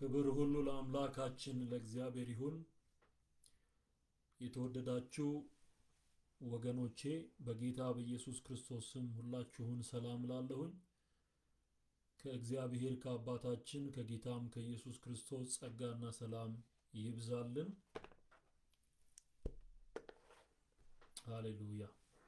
ክብር ሁሉ ለአምላካችን ለእግዚአብሔር ይሁን። የተወደዳችሁ ወገኖቼ በጌታ በኢየሱስ ክርስቶስ ስም ሁላችሁን ሰላም ላለሁኝ። ከእግዚአብሔር ከአባታችን ከጌታም ከኢየሱስ ክርስቶስ ጸጋና ሰላም ይብዛልን። ሃሌሉያ።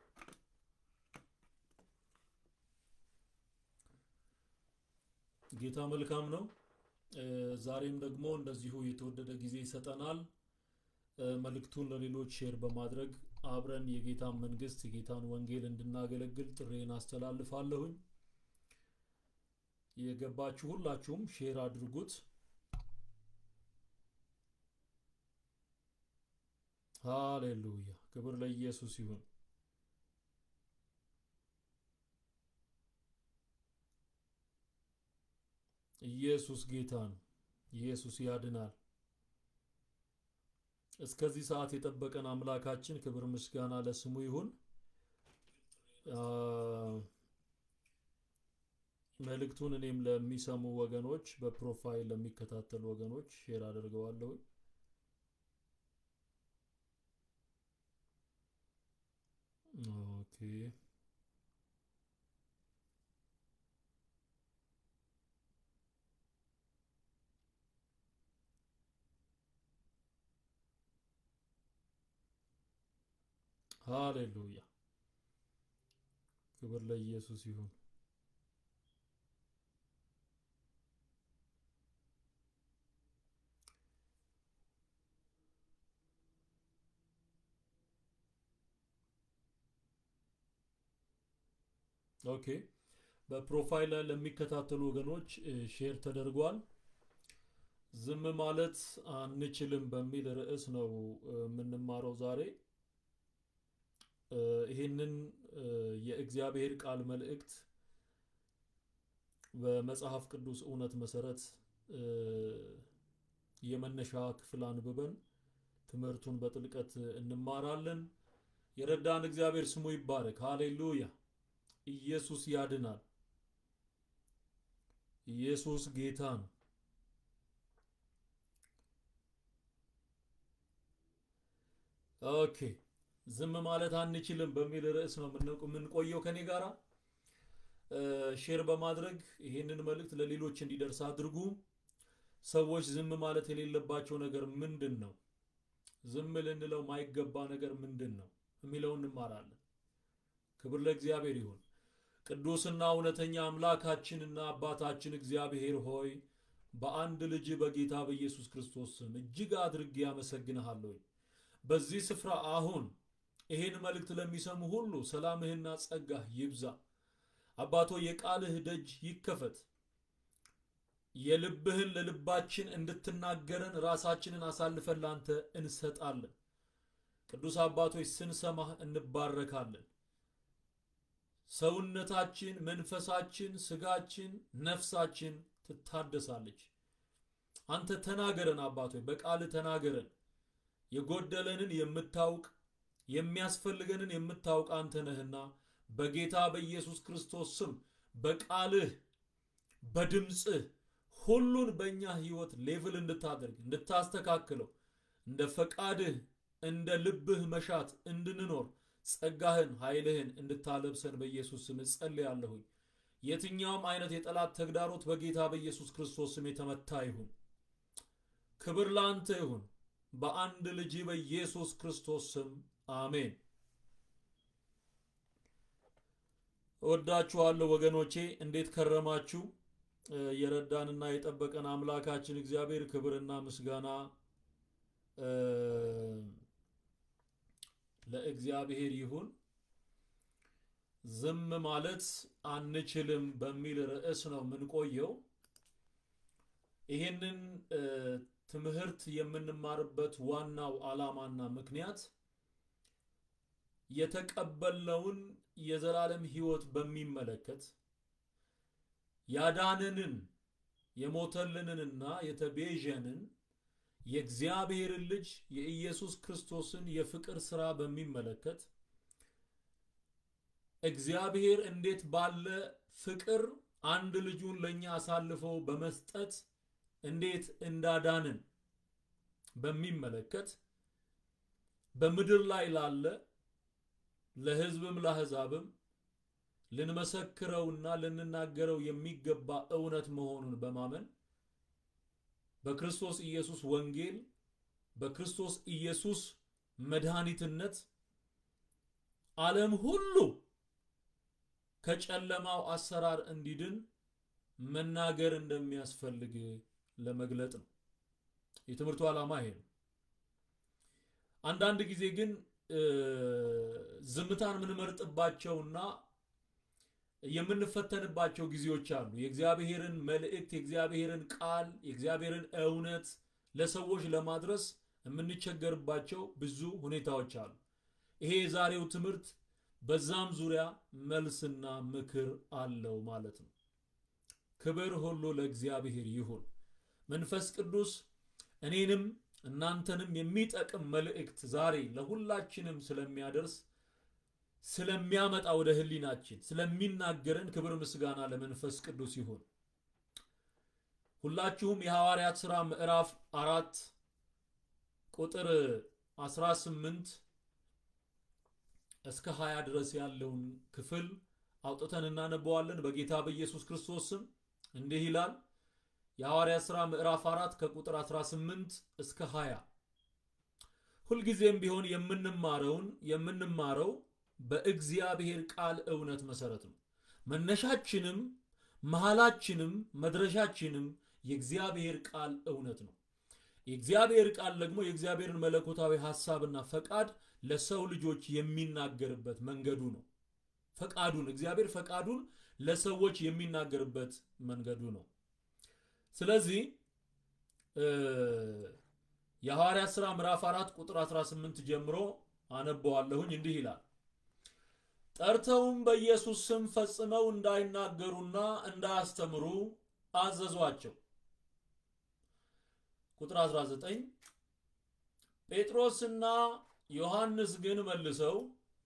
ጌታ መልካም ነው። ዛሬም ደግሞ እንደዚሁ የተወደደ ጊዜ ይሰጠናል። መልእክቱን ለሌሎች ሼር በማድረግ አብረን የጌታን መንግስት የጌታን ወንጌል እንድናገለግል ጥሬን አስተላልፋለሁኝ። የገባችሁ ሁላችሁም ሼር አድርጉት። ሃሌሉያ! ክብር ለኢየሱስ ይሁን። ኢየሱስ ጌታ ነው። ኢየሱስ ያድናል። እስከዚህ ሰዓት የጠበቀን አምላካችን ክብር ምስጋና ለስሙ ይሁን። መልእክቱን እኔም ለሚሰሙ ወገኖች በፕሮፋይል ለሚከታተሉ ወገኖች ሼር አደርገዋለሁ። ኦኬ ሃሌሉያ ክብር ለኢየሱስ ይሁን። ኦኬ በፕሮፋይል ላይ ለሚከታተሉ ወገኖች ሼር ተደርጓል። ዝም ማለት አንችልም በሚል ርዕስ ነው የምንማረው ዛሬ። ይህንን የእግዚአብሔር ቃል መልእክት በመጽሐፍ ቅዱስ እውነት መሰረት የመነሻ ክፍል አንብበን ትምህርቱን በጥልቀት እንማራለን። የረዳን እግዚአብሔር ስሙ ይባረክ። ሃሌሉያ። ኢየሱስ ያድናል። ኢየሱስ ጌታ ነው። ኦኬ ዝም ማለት አንችልም በሚል ርዕስ ነው የምንቆየው። ከኔ ጋራ ሼር በማድረግ ይህንን መልእክት ለሌሎች እንዲደርስ አድርጉ። ሰዎች ዝም ማለት የሌለባቸው ነገር ምንድን ነው? ዝም ልንለው ማይገባ ነገር ምንድን ነው የሚለው እንማራለን። ክብር ለእግዚአብሔር ይሁን። ቅዱስና እውነተኛ አምላካችንና አባታችን እግዚአብሔር ሆይ በአንድ ልጅ በጌታ በኢየሱስ ክርስቶስ ስም እጅግ አድርጌ አመሰግንሃለሁ። በዚህ ስፍራ አሁን ይህን መልእክት ለሚሰሙ ሁሉ ሰላምህና ጸጋህ ይብዛ። አባቶ የቃልህ ደጅ ይከፈት። የልብህን ለልባችን እንድትናገረን ራሳችንን አሳልፈን ላንተ እንሰጣለን። ቅዱስ አባቶች ስንሰማህ እንባረካለን። ሰውነታችን፣ መንፈሳችን፣ ስጋችን፣ ነፍሳችን ትታደሳለች። አንተ ተናገረን አባቶች፣ በቃልህ ተናገረን። የጎደለንን የምታውቅ የሚያስፈልገንን የምታውቅ አንተ ነህና በጌታ በኢየሱስ ክርስቶስ ስም በቃልህ በድምፅህ ሁሉን በእኛ ህይወት ሌቭል እንድታደርግ እንድታስተካክለው እንደ ፈቃድህ እንደ ልብህ መሻት እንድንኖር ጸጋህን ኃይልህን እንድታለብሰን በኢየሱስ ስም እጸልያለሁኝ። የትኛውም አይነት የጠላት ተግዳሮት በጌታ በኢየሱስ ክርስቶስ ስም የተመታ ይሁን። ክብር ለአንተ ይሁን። በአንድ ልጅ በኢየሱስ ክርስቶስ ስም አሜን። እወዳችኋለሁ ወገኖቼ፣ እንዴት ከረማችሁ? የረዳንና የጠበቀን አምላካችን እግዚአብሔር ክብርና ምስጋና ለእግዚአብሔር ይሁን። ዝም ማለት አንችልም በሚል ርዕስ ነው የምንቆየው። ይህንን ትምህርት የምንማርበት ዋናው ዓላማና ምክንያት የተቀበልነውን የዘላለም ሕይወት በሚመለከት ያዳነንን የሞተልንንና የተቤዠንን የእግዚአብሔርን ልጅ የኢየሱስ ክርስቶስን የፍቅር ሥራ በሚመለከት እግዚአብሔር እንዴት ባለ ፍቅር አንድ ልጁን ለእኛ አሳልፎ በመስጠት እንዴት እንዳዳንን በሚመለከት በምድር ላይ ላለ ለሕዝብም ለአሕዛብም ልንመሰክረውና ልንናገረው የሚገባ እውነት መሆኑን በማመን በክርስቶስ ኢየሱስ ወንጌል በክርስቶስ ኢየሱስ መድኃኒትነት ዓለም ሁሉ ከጨለማው አሰራር እንዲድን መናገር እንደሚያስፈልግ ለመግለጥ ነው። የትምህርቱ ዓላማ ይሄ ነው። አንዳንድ ጊዜ ግን ዝምታን የምንመርጥባቸውና የምንፈተንባቸው ጊዜዎች አሉ። የእግዚአብሔርን መልእክት፣ የእግዚአብሔርን ቃል፣ የእግዚአብሔርን እውነት ለሰዎች ለማድረስ የምንቸገርባቸው ብዙ ሁኔታዎች አሉ። ይሄ የዛሬው ትምህርት በዛም ዙሪያ መልስና ምክር አለው ማለት ነው። ክብር ሁሉ ለእግዚአብሔር ይሁን። መንፈስ ቅዱስ እኔንም እናንተንም የሚጠቅም መልእክት ዛሬ ለሁላችንም ስለሚያደርስ ስለሚያመጣ ወደ ህሊናችን ስለሚናገረን ክብር ምስጋና ለመንፈስ ቅዱስ ይሁን። ሁላችሁም የሐዋርያት ሥራ ምዕራፍ አራት ቁጥር 18 እስከ 20 ድረስ ያለውን ክፍል አውጥተን እናነበዋለን። በጌታ በኢየሱስ ክርስቶስ ስም እንዲህ ይላል። የሐዋርያት ሥራ ምዕራፍ 4 ከቁጥር 18 እስከ 20 ሁልጊዜም ቢሆን የምንማረውን የምንማረው በእግዚአብሔር ቃል እውነት መሰረት ነው። መነሻችንም መሃላችንም መድረሻችንም የእግዚአብሔር ቃል እውነት ነው። የእግዚአብሔር ቃል ደግሞ የእግዚአብሔርን መለኮታዊ ሐሳብና ፈቃድ ለሰው ልጆች የሚናገርበት መንገዱ ነው። ፈቃዱን እግዚአብሔር ፈቃዱን ለሰዎች የሚናገርበት መንገዱ ነው። ስለዚህ የሐዋርያት ሥራ ምዕራፍ 4 ቁጥር 18 ጀምሮ አነበዋለሁኝ። እንዲህ ይላል ጠርተውም በኢየሱስ ስም ፈጽመው እንዳይናገሩና እንዳያስተምሩ አዘዟቸው። ቁጥር 19 ጴጥሮስና ዮሐንስ ግን መልሰው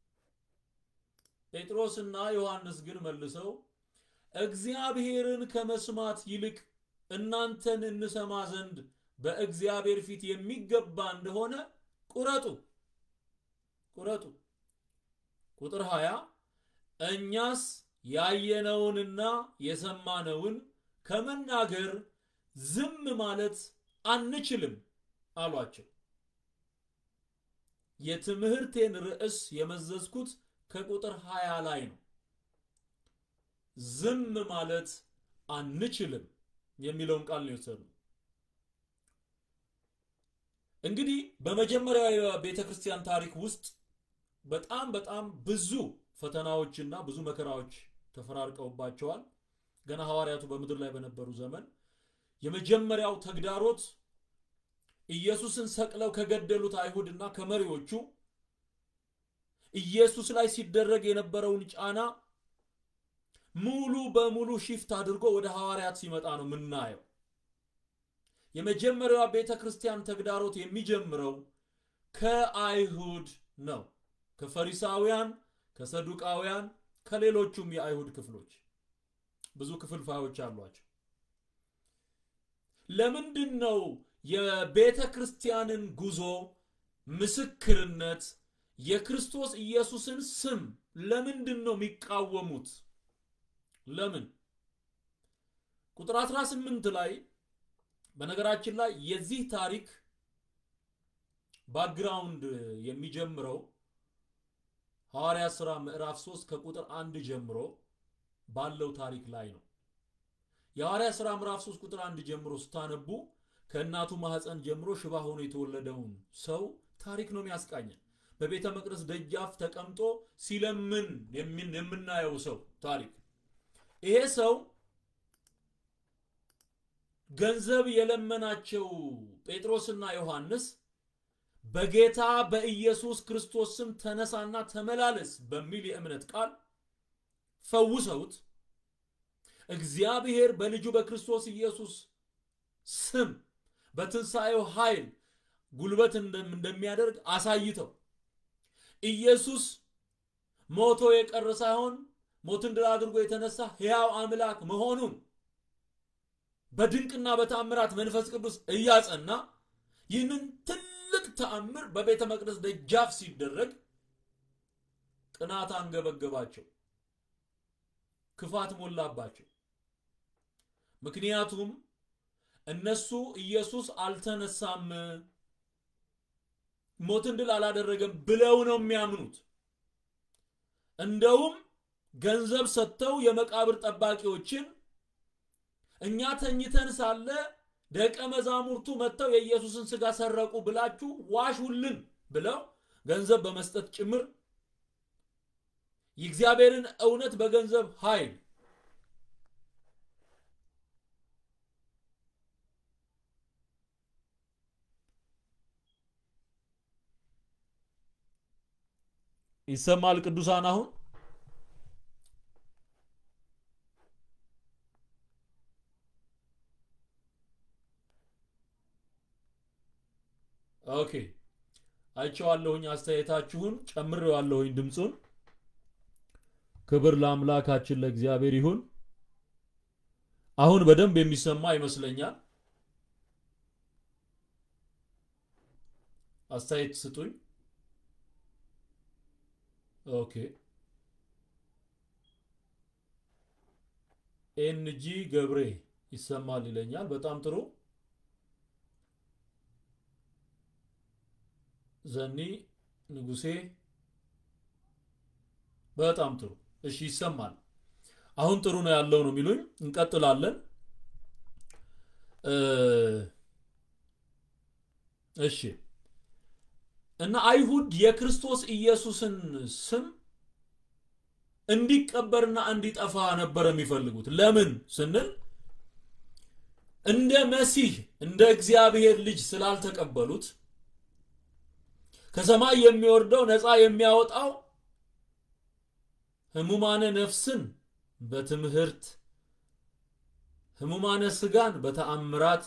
ጴጥሮስና ዮሐንስ ግን መልሰው እግዚአብሔርን ከመስማት ይልቅ እናንተን እንሰማ ዘንድ በእግዚአብሔር ፊት የሚገባ እንደሆነ ቁረጡ ቁረጡ። ቁጥር 20 እኛስ ያየነውንና የሰማነውን ከመናገር ዝም ማለት አንችልም አሏቸው። የትምህርቴን ርዕስ የመዘዝኩት ከቁጥር 20 ላይ ነው። ዝም ማለት አንችልም የሚለውን ቃል ነው የወሰዱ። እንግዲህ በመጀመሪያው የቤተ ክርስቲያን ታሪክ ውስጥ በጣም በጣም ብዙ ፈተናዎችና ብዙ መከራዎች ተፈራርቀውባቸዋል። ገና ሐዋርያቱ በምድር ላይ በነበሩ ዘመን የመጀመሪያው ተግዳሮት ኢየሱስን ሰቅለው ከገደሉት አይሁድና ከመሪዎቹ ኢየሱስ ላይ ሲደረግ የነበረውን ጫና ሙሉ በሙሉ ሽፍት አድርጎ ወደ ሐዋርያት ሲመጣ ነው የምናየው። የመጀመሪያዋ ቤተ ክርስቲያን ተግዳሮት የሚጀምረው ከአይሁድ ነው። ከፈሪሳውያን፣ ከሰዱቃውያን፣ ከሌሎቹም የአይሁድ ክፍሎች ብዙ ክፍልፋዮች አሏቸው። ለምንድን ነው የቤተ ክርስቲያንን ጉዞ ምስክርነት የክርስቶስ ኢየሱስን ስም ለምንድን ነው የሚቃወሙት? ለምን? ቁጥር 18 ላይ በነገራችን ላይ የዚህ ታሪክ ባክግራውንድ የሚጀምረው ሐዋርያት ሥራ ምዕራፍ 3 ከቁጥር አንድ ጀምሮ ባለው ታሪክ ላይ ነው። የሐዋርያት ሥራ ምዕራፍ 3 ቁጥር አንድ ጀምሮ ስታነቡ ከእናቱ ማህፀን ጀምሮ ሽባ ሆኖ የተወለደውን ሰው ታሪክ ነው የሚያስቃኘን። በቤተ መቅደስ ደጃፍ ተቀምጦ ሲለምን የምናየው ሰው ታሪክ። ይሄ ሰው ገንዘብ የለመናቸው ጴጥሮስና ዮሐንስ በጌታ በኢየሱስ ክርስቶስ ስም ተነሳና ተመላለስ በሚል የእምነት ቃል ፈውሰውት እግዚአብሔር በልጁ በክርስቶስ ኢየሱስ ስም በትንሣኤው ኃይል ጉልበት እንደሚያደርግ አሳይተው ኢየሱስ ሞቶ የቀረ ሳይሆን ሞትን ድል አድርጎ የተነሳ ሕያው አምላክ መሆኑን በድንቅና በተአምራት መንፈስ ቅዱስ እያጸና ይህንን ትልቅ ተአምር በቤተ መቅደስ ደጃፍ ሲደረግ ቅናት አንገበገባቸው፣ ክፋት ሞላባቸው። ምክንያቱም እነሱ ኢየሱስ አልተነሳም፣ ሞትን ድል አላደረገም ብለው ነው የሚያምኑት። እንደውም ገንዘብ ሰጥተው የመቃብር ጠባቂዎችን እኛ ተኝተን ሳለ ደቀ መዛሙርቱ መጥተው የኢየሱስን ሥጋ ሰረቁ ብላችሁ ዋሹልን ብለው ገንዘብ በመስጠት ጭምር የእግዚአብሔርን እውነት በገንዘብ ኃይል ይሰማል። ቅዱሳን አሁን ኦኬ አይቼዋለሁኝ። አስተያየታችሁን ጨምሬዋለሁኝ ድምፁን። ክብር ለአምላካችን ለእግዚአብሔር ይሁን። አሁን በደንብ የሚሰማ ይመስለኛል። አስተያየት ስጡኝ። ኦኬ ኤንጂ ገብሬ ይሰማል ይለኛል። በጣም ጥሩ። ዘኒ ንጉሴ በጣም ጥሩ። እሺ ይሰማል። አሁን ጥሩ ነው ያለው ነው የሚሉኝ። እንቀጥላለን። እሺ እና አይሁድ የክርስቶስ ኢየሱስን ስም እንዲቀበርና እንዲጠፋ ነበር የሚፈልጉት። ለምን ስንል እንደ መሲህ እንደ እግዚአብሔር ልጅ ስላልተቀበሉት ከሰማይ የሚወርደው ነፃ የሚያወጣው ህሙማነ ነፍስን በትምህርት ህሙማነ ስጋን በተአምራት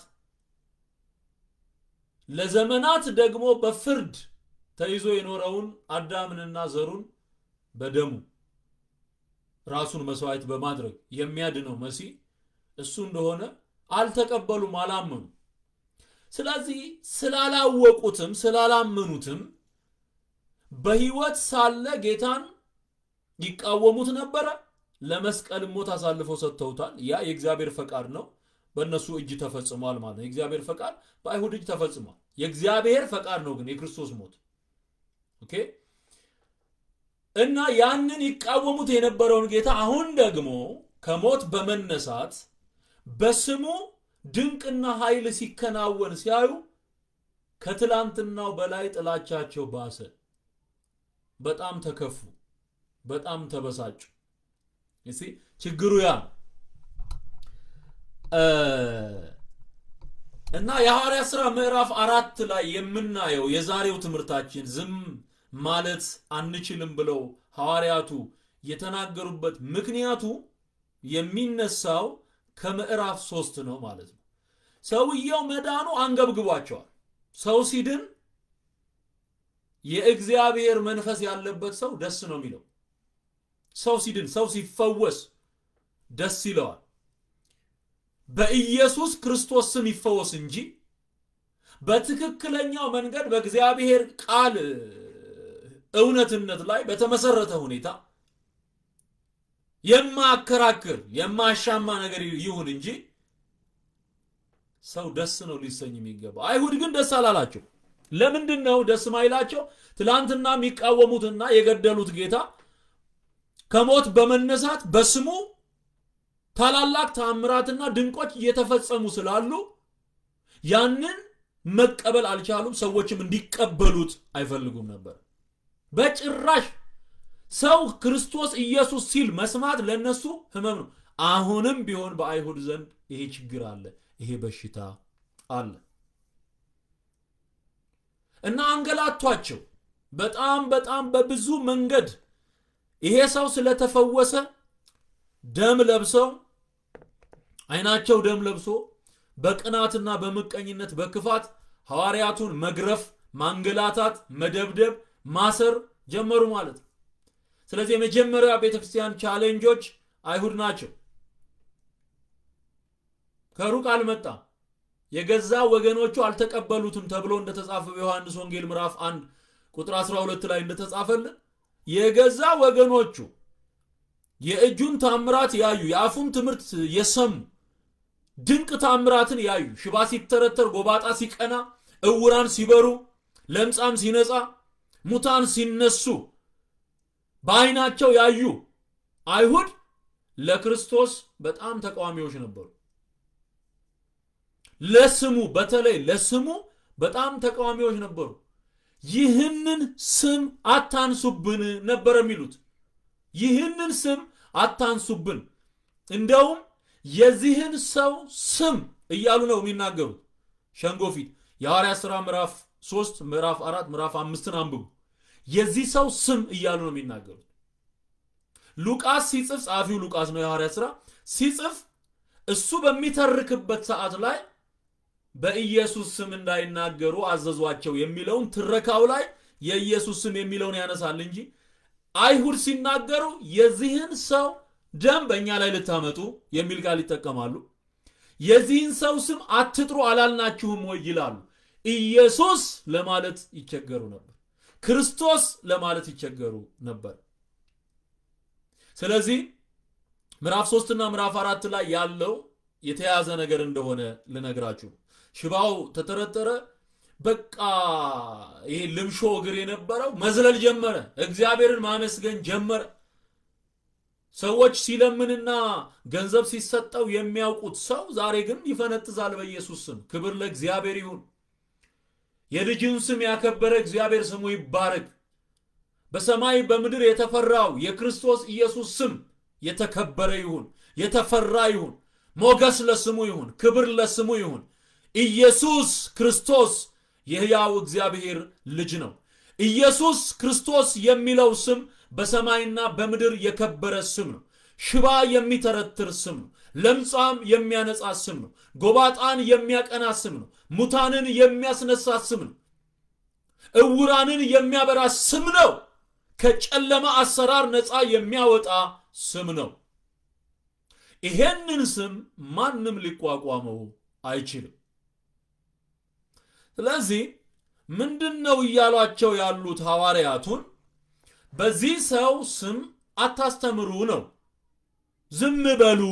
ለዘመናት ደግሞ በፍርድ ተይዞ የኖረውን አዳምንና ዘሩን በደሙ ራሱን መስዋዕት በማድረግ የሚያድነው መሲህ እሱ እንደሆነ አልተቀበሉም፣ አላመኑ። ስለዚህ ስላላወቁትም ስላላመኑትም በህይወት ሳለ ጌታን ይቃወሙት ነበረ። ለመስቀል ሞት አሳልፈው ሰጥተውታል። ያ የእግዚአብሔር ፈቃድ ነው፣ በእነሱ እጅ ተፈጽሟል ማለት ነው። የእግዚአብሔር ፈቃድ በአይሁድ እጅ ተፈጽሟል። የእግዚአብሔር ፈቃድ ነው ግን የክርስቶስ ሞት ኦኬ። እና ያንን ይቃወሙት የነበረውን ጌታ አሁን ደግሞ ከሞት በመነሳት በስሙ ድንቅና ኃይል ሲከናወን ሲያዩ ከትላንትናው በላይ ጥላቻቸው ባሰ። በጣም ተከፉ፣ በጣም ተበሳጩ። እሺ ችግሩ ያ እና የሐዋርያ ሥራ ምዕራፍ አራት ላይ የምናየው የዛሬው ትምህርታችን ዝም ማለት አንችልም ብለው ሐዋርያቱ የተናገሩበት ምክንያቱ የሚነሳው ከምዕራፍ ሶስት ነው ማለት ነው። ሰውየው መዳኑ አንገብግቧቸዋል። ሰው ሲድን የእግዚአብሔር መንፈስ ያለበት ሰው ደስ ነው የሚለው። ሰው ሲድን፣ ሰው ሲፈወስ ደስ ይለዋል። በኢየሱስ ክርስቶስ ስም ይፈወስ እንጂ በትክክለኛው መንገድ በእግዚአብሔር ቃል እውነትነት ላይ በተመሰረተ ሁኔታ የማያከራክር የማያሻማ ነገር ይሁን እንጂ ሰው ደስ ነው ሊሰኝ የሚገባው። አይሁድ ግን ደስ አላላቸው። ለምንድን ነው ደስ ማይላቸው? ትላንትና የሚቃወሙትና የገደሉት ጌታ ከሞት በመነሳት በስሙ ታላላቅ ተአምራትና ድንቆች እየተፈጸሙ ስላሉ ያንን መቀበል አልቻሉም። ሰዎችም እንዲቀበሉት አይፈልጉም ነበር በጭራሽ። ሰው ክርስቶስ ኢየሱስ ሲል መስማት ለነሱ ህመም ነው። አሁንም ቢሆን በአይሁድ ዘንድ ይሄ ችግር አለ፣ ይሄ በሽታ አለ እና አንገላቷቸው። በጣም በጣም በብዙ መንገድ ይሄ ሰው ስለተፈወሰ ደም ለብሰው አይናቸው ደም ለብሶ በቅናትና በምቀኝነት በክፋት ሐዋርያቱን መግረፍ፣ ማንገላታት፣ መደብደብ፣ ማሰር ጀመሩ ማለት ነው። ስለዚህ የመጀመሪያ ቤተክርስቲያን ቻሌንጆች አይሁድ ናቸው። ከሩቅ አልመጣም፣ የገዛ ወገኖቹ አልተቀበሉትም ተብሎ እንደተጻፈ በዮሐንስ ወንጌል ምዕራፍ 1 ቁጥር 12 ላይ እንደተጻፈልን የገዛ ወገኖቹ የእጁን ታምራት ያዩ የአፉን ትምህርት የሰሙ ድንቅ ታምራትን ያዩ ሽባ ሲተረተር፣ ጎባጣ ሲቀና፣ እውራን ሲበሩ፣ ለምጻም ሲነጻ፣ ሙታን ሲነሱ በዓይናቸው ያዩ አይሁድ ለክርስቶስ በጣም ተቃዋሚዎች ነበሩ። ለስሙ በተለይ ለስሙ በጣም ተቃዋሚዎች ነበሩ። ይህንን ስም አታንሱብን ነበር የሚሉት። ይህንን ስም አታንሱብን፣ እንደውም የዚህን ሰው ስም እያሉ ነው የሚናገሩት። ሸንጎ ፊት የሐዋርያት ሥራ ምዕራፍ 3 ምዕራፍ 4 ምዕራፍ አምስትን አንብቡ። የዚህ ሰው ስም እያሉ ነው የሚናገሩት። ሉቃስ ሲጽፍ ጸሐፊው ሉቃስ ነው የሐዋርያት ሥራ ሲጽፍ እሱ በሚተርክበት ሰዓት ላይ በኢየሱስ ስም እንዳይናገሩ አዘዟቸው የሚለውን ትረካው ላይ የኢየሱስ ስም የሚለውን ያነሳል እንጂ አይሁድ ሲናገሩ የዚህን ሰው ደም በእኛ ላይ ልታመጡ የሚል ቃል ይጠቀማሉ። የዚህን ሰው ስም አትጥሩ አላልናችሁም ወይ ይላሉ። ኢየሱስ ለማለት ይቸገሩ ነበር። ክርስቶስ ለማለት ይቸገሩ ነበር። ስለዚህ ምዕራፍ ሶስትና ምዕራፍ አራት ላይ ያለው የተያዘ ነገር እንደሆነ ልነግራችሁ። ሽባው ተተረተረ። በቃ ይሄ ልምሾ እግር የነበረው መዝለል ጀመረ። እግዚአብሔርን ማመስገን ጀመረ። ሰዎች ሲለምንና ገንዘብ ሲሰጠው የሚያውቁት ሰው ዛሬ ግን ይፈነጥዛል በኢየሱስ ስም። ክብር ለእግዚአብሔር ይሁን። የልጅን ስም ያከበረ እግዚአብሔር ስሙ ይባረክ። በሰማይ በምድር የተፈራው የክርስቶስ ኢየሱስ ስም የተከበረ ይሁን፣ የተፈራ ይሁን። ሞገስ ለስሙ ይሁን፣ ክብር ለስሙ ይሁን። ኢየሱስ ክርስቶስ የሕያው እግዚአብሔር ልጅ ነው። ኢየሱስ ክርስቶስ የሚለው ስም በሰማይና በምድር የከበረ ስም ነው። ሽባ የሚተረትር ስም ነው። ለምጻም የሚያነጻ ስም ነው። ጎባጣን የሚያቀና ስም ነው። ሙታንን የሚያስነሳ ስም ነው። እውራንን የሚያበራ ስም ነው። ከጨለማ አሰራር ነፃ የሚያወጣ ስም ነው። ይሄንን ስም ማንም ሊቋቋመው አይችልም። ስለዚህ ምንድን ነው እያሏቸው ያሉት ሐዋርያቱን? በዚህ ሰው ስም አታስተምሩ ነው። ዝም በሉ።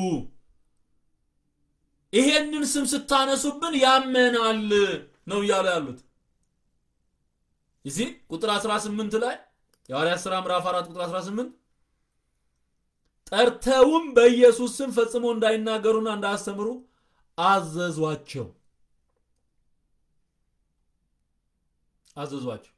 ይሄንን ስም ስታነሱብን ያመናል ነው እያሉ ያሉት። እዚህ ቁጥር 18 ላይ የሐዋርያት ሥራ ምዕራፍ 4 ቁጥር 18 ጠርተውም በኢየሱስ ስም ፈጽሞ እንዳይናገሩና እንዳያስተምሩ አዘዟቸው አዘዟቸው።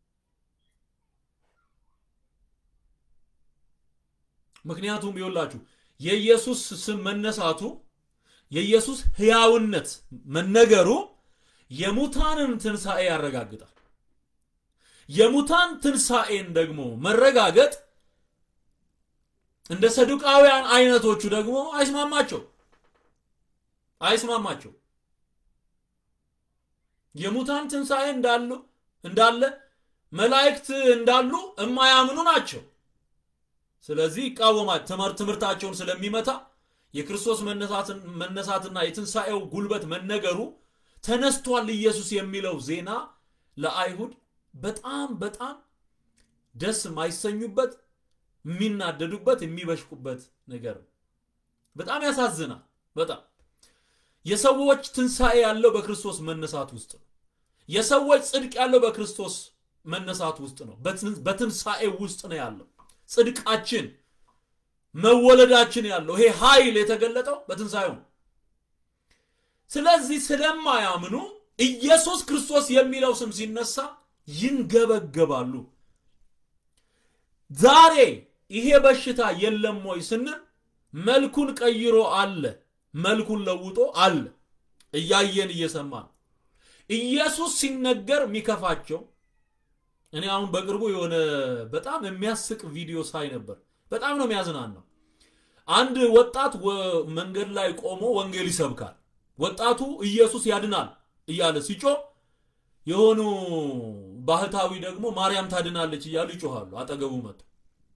ምክንያቱም ይኸውላችሁ የኢየሱስ ስም መነሳቱ የኢየሱስ ሕያውነት መነገሩ የሙታንን ትንሣኤ ያረጋግጣል። የሙታን ትንሣኤን ደግሞ መረጋገጥ እንደ ሰዱቃውያን አይነቶቹ ደግሞ አይስማማቸው አይስማማቸው። የሙታን ትንሣኤ እንዳሉ እንዳለ መላእክት እንዳሉ የማያምኑ ናቸው። ስለዚህ ይቃወማል። ትምህርት ትምህርታቸውን ስለሚመታ የክርስቶስ መነሳትና የትንሣኤው ጉልበት መነገሩ ተነስቷል ኢየሱስ የሚለው ዜና ለአይሁድ በጣም በጣም ደስ የማይሰኙበት የሚናደዱበት የሚበሽቁበት ነገር ነው። በጣም ያሳዝናል። በጣም የሰዎች ትንሣኤ ያለው በክርስቶስ መነሳት ውስጥ ነው። የሰዎች ጽድቅ ያለው በክርስቶስ መነሳት ውስጥ ነው። በትንሣኤ ውስጥ ነው ያለው ጽድቃችን መወለዳችን ያለው ይሄ ኃይል የተገለጠው በትንሣኤው ነው። ስለዚህ ስለማያምኑ ኢየሱስ ክርስቶስ የሚለው ስም ሲነሳ ይንገበገባሉ። ዛሬ ይሄ በሽታ የለም ወይ ስንል መልኩን ቀይሮ አለ፣ መልኩን ለውጦ አለ። እያየን እየሰማን ኢየሱስ ሲነገር የሚከፋቸው እኔ አሁን በቅርቡ የሆነ በጣም የሚያስቅ ቪዲዮ ሳይ ነበር። በጣም ነው የሚያዝናናው። አንድ ወጣት መንገድ ላይ ቆሞ ወንጌል ይሰብካል። ወጣቱ ኢየሱስ ያድናል እያለ ሲጮህ የሆኑ ባህታዊ ደግሞ ማርያም ታድናለች እያሉ ይጮሃሉ። አጠገቡ መጡ።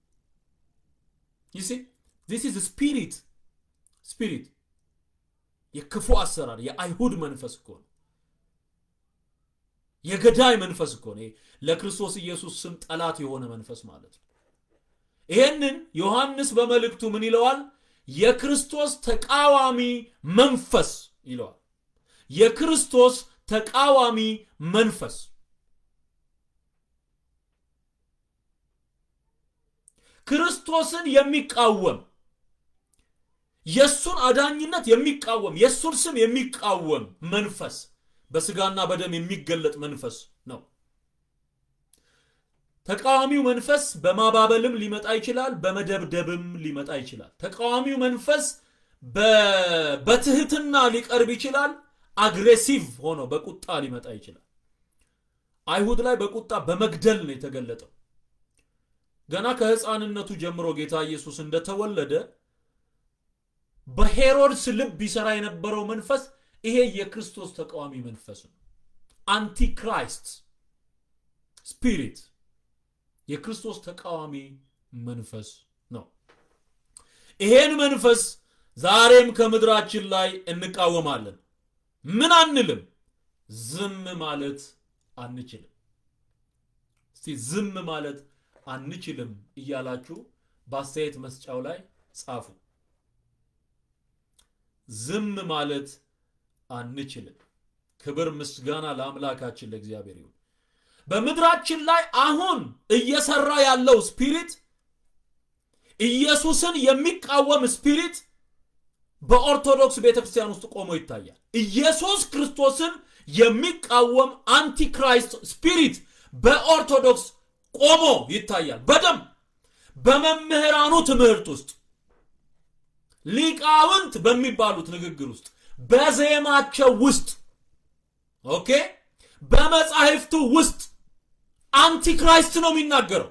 ይሲ ዚስ ኢዝ ስፒሪት ስፒሪት የክፉ አሰራር የአይሁድ መንፈስ እኮ ነው። የገዳይ መንፈስ እኮ ነው። ለክርስቶስ ኢየሱስ ስም ጠላት የሆነ መንፈስ ማለት ነው። ይሄንን ዮሐንስ በመልእክቱ ምን ይለዋል? የክርስቶስ ተቃዋሚ መንፈስ ይለዋል። የክርስቶስ ተቃዋሚ መንፈስ ክርስቶስን የሚቃወም የሱን አዳኝነት የሚቃወም የሱን ስም የሚቃወም መንፈስ በስጋና በደም የሚገለጥ መንፈስ ነው። ተቃዋሚው መንፈስ በማባበልም ሊመጣ ይችላል፣ በመደብደብም ሊመጣ ይችላል። ተቃዋሚው መንፈስ በትህትና ሊቀርብ ይችላል፣ አግሬሲቭ ሆኖ በቁጣ ሊመጣ ይችላል። አይሁድ ላይ በቁጣ በመግደል ነው የተገለጠው። ገና ከህፃንነቱ ጀምሮ ጌታ ኢየሱስ እንደተወለደ በሄሮድስ ልብ ይሰራ የነበረው መንፈስ ይሄ የክርስቶስ ተቃዋሚ መንፈስ ነው። አንቲክራይስት ስፒሪት የክርስቶስ ተቃዋሚ መንፈስ ነው። ይሄን መንፈስ ዛሬም ከምድራችን ላይ እንቃወማለን። ምን አንልም፣ ዝም ማለት አንችልም። እስቲ ዝም ማለት አንችልም እያላችሁ በአስተያየት መስጫው ላይ ጻፉ። ዝም ማለት አንችልም። ክብር ምስጋና ለአምላካችን ለእግዚአብሔር ይሁን። በምድራችን ላይ አሁን እየሰራ ያለው ስፒሪት ኢየሱስን የሚቃወም ስፒሪት በኦርቶዶክስ ቤተክርስቲያን ውስጥ ቆሞ ይታያል። ኢየሱስ ክርስቶስን የሚቃወም አንቲክራይስት ስፒሪት በኦርቶዶክስ ቆሞ ይታያል። በደንብ በመምህራኑ ትምህርት ውስጥ ሊቃውንት በሚባሉት ንግግር ውስጥ በዜማቸው ውስጥ ኦኬ፣ በመጻሕፍቱ ውስጥ አንቲክራይስት ነው የሚናገረው።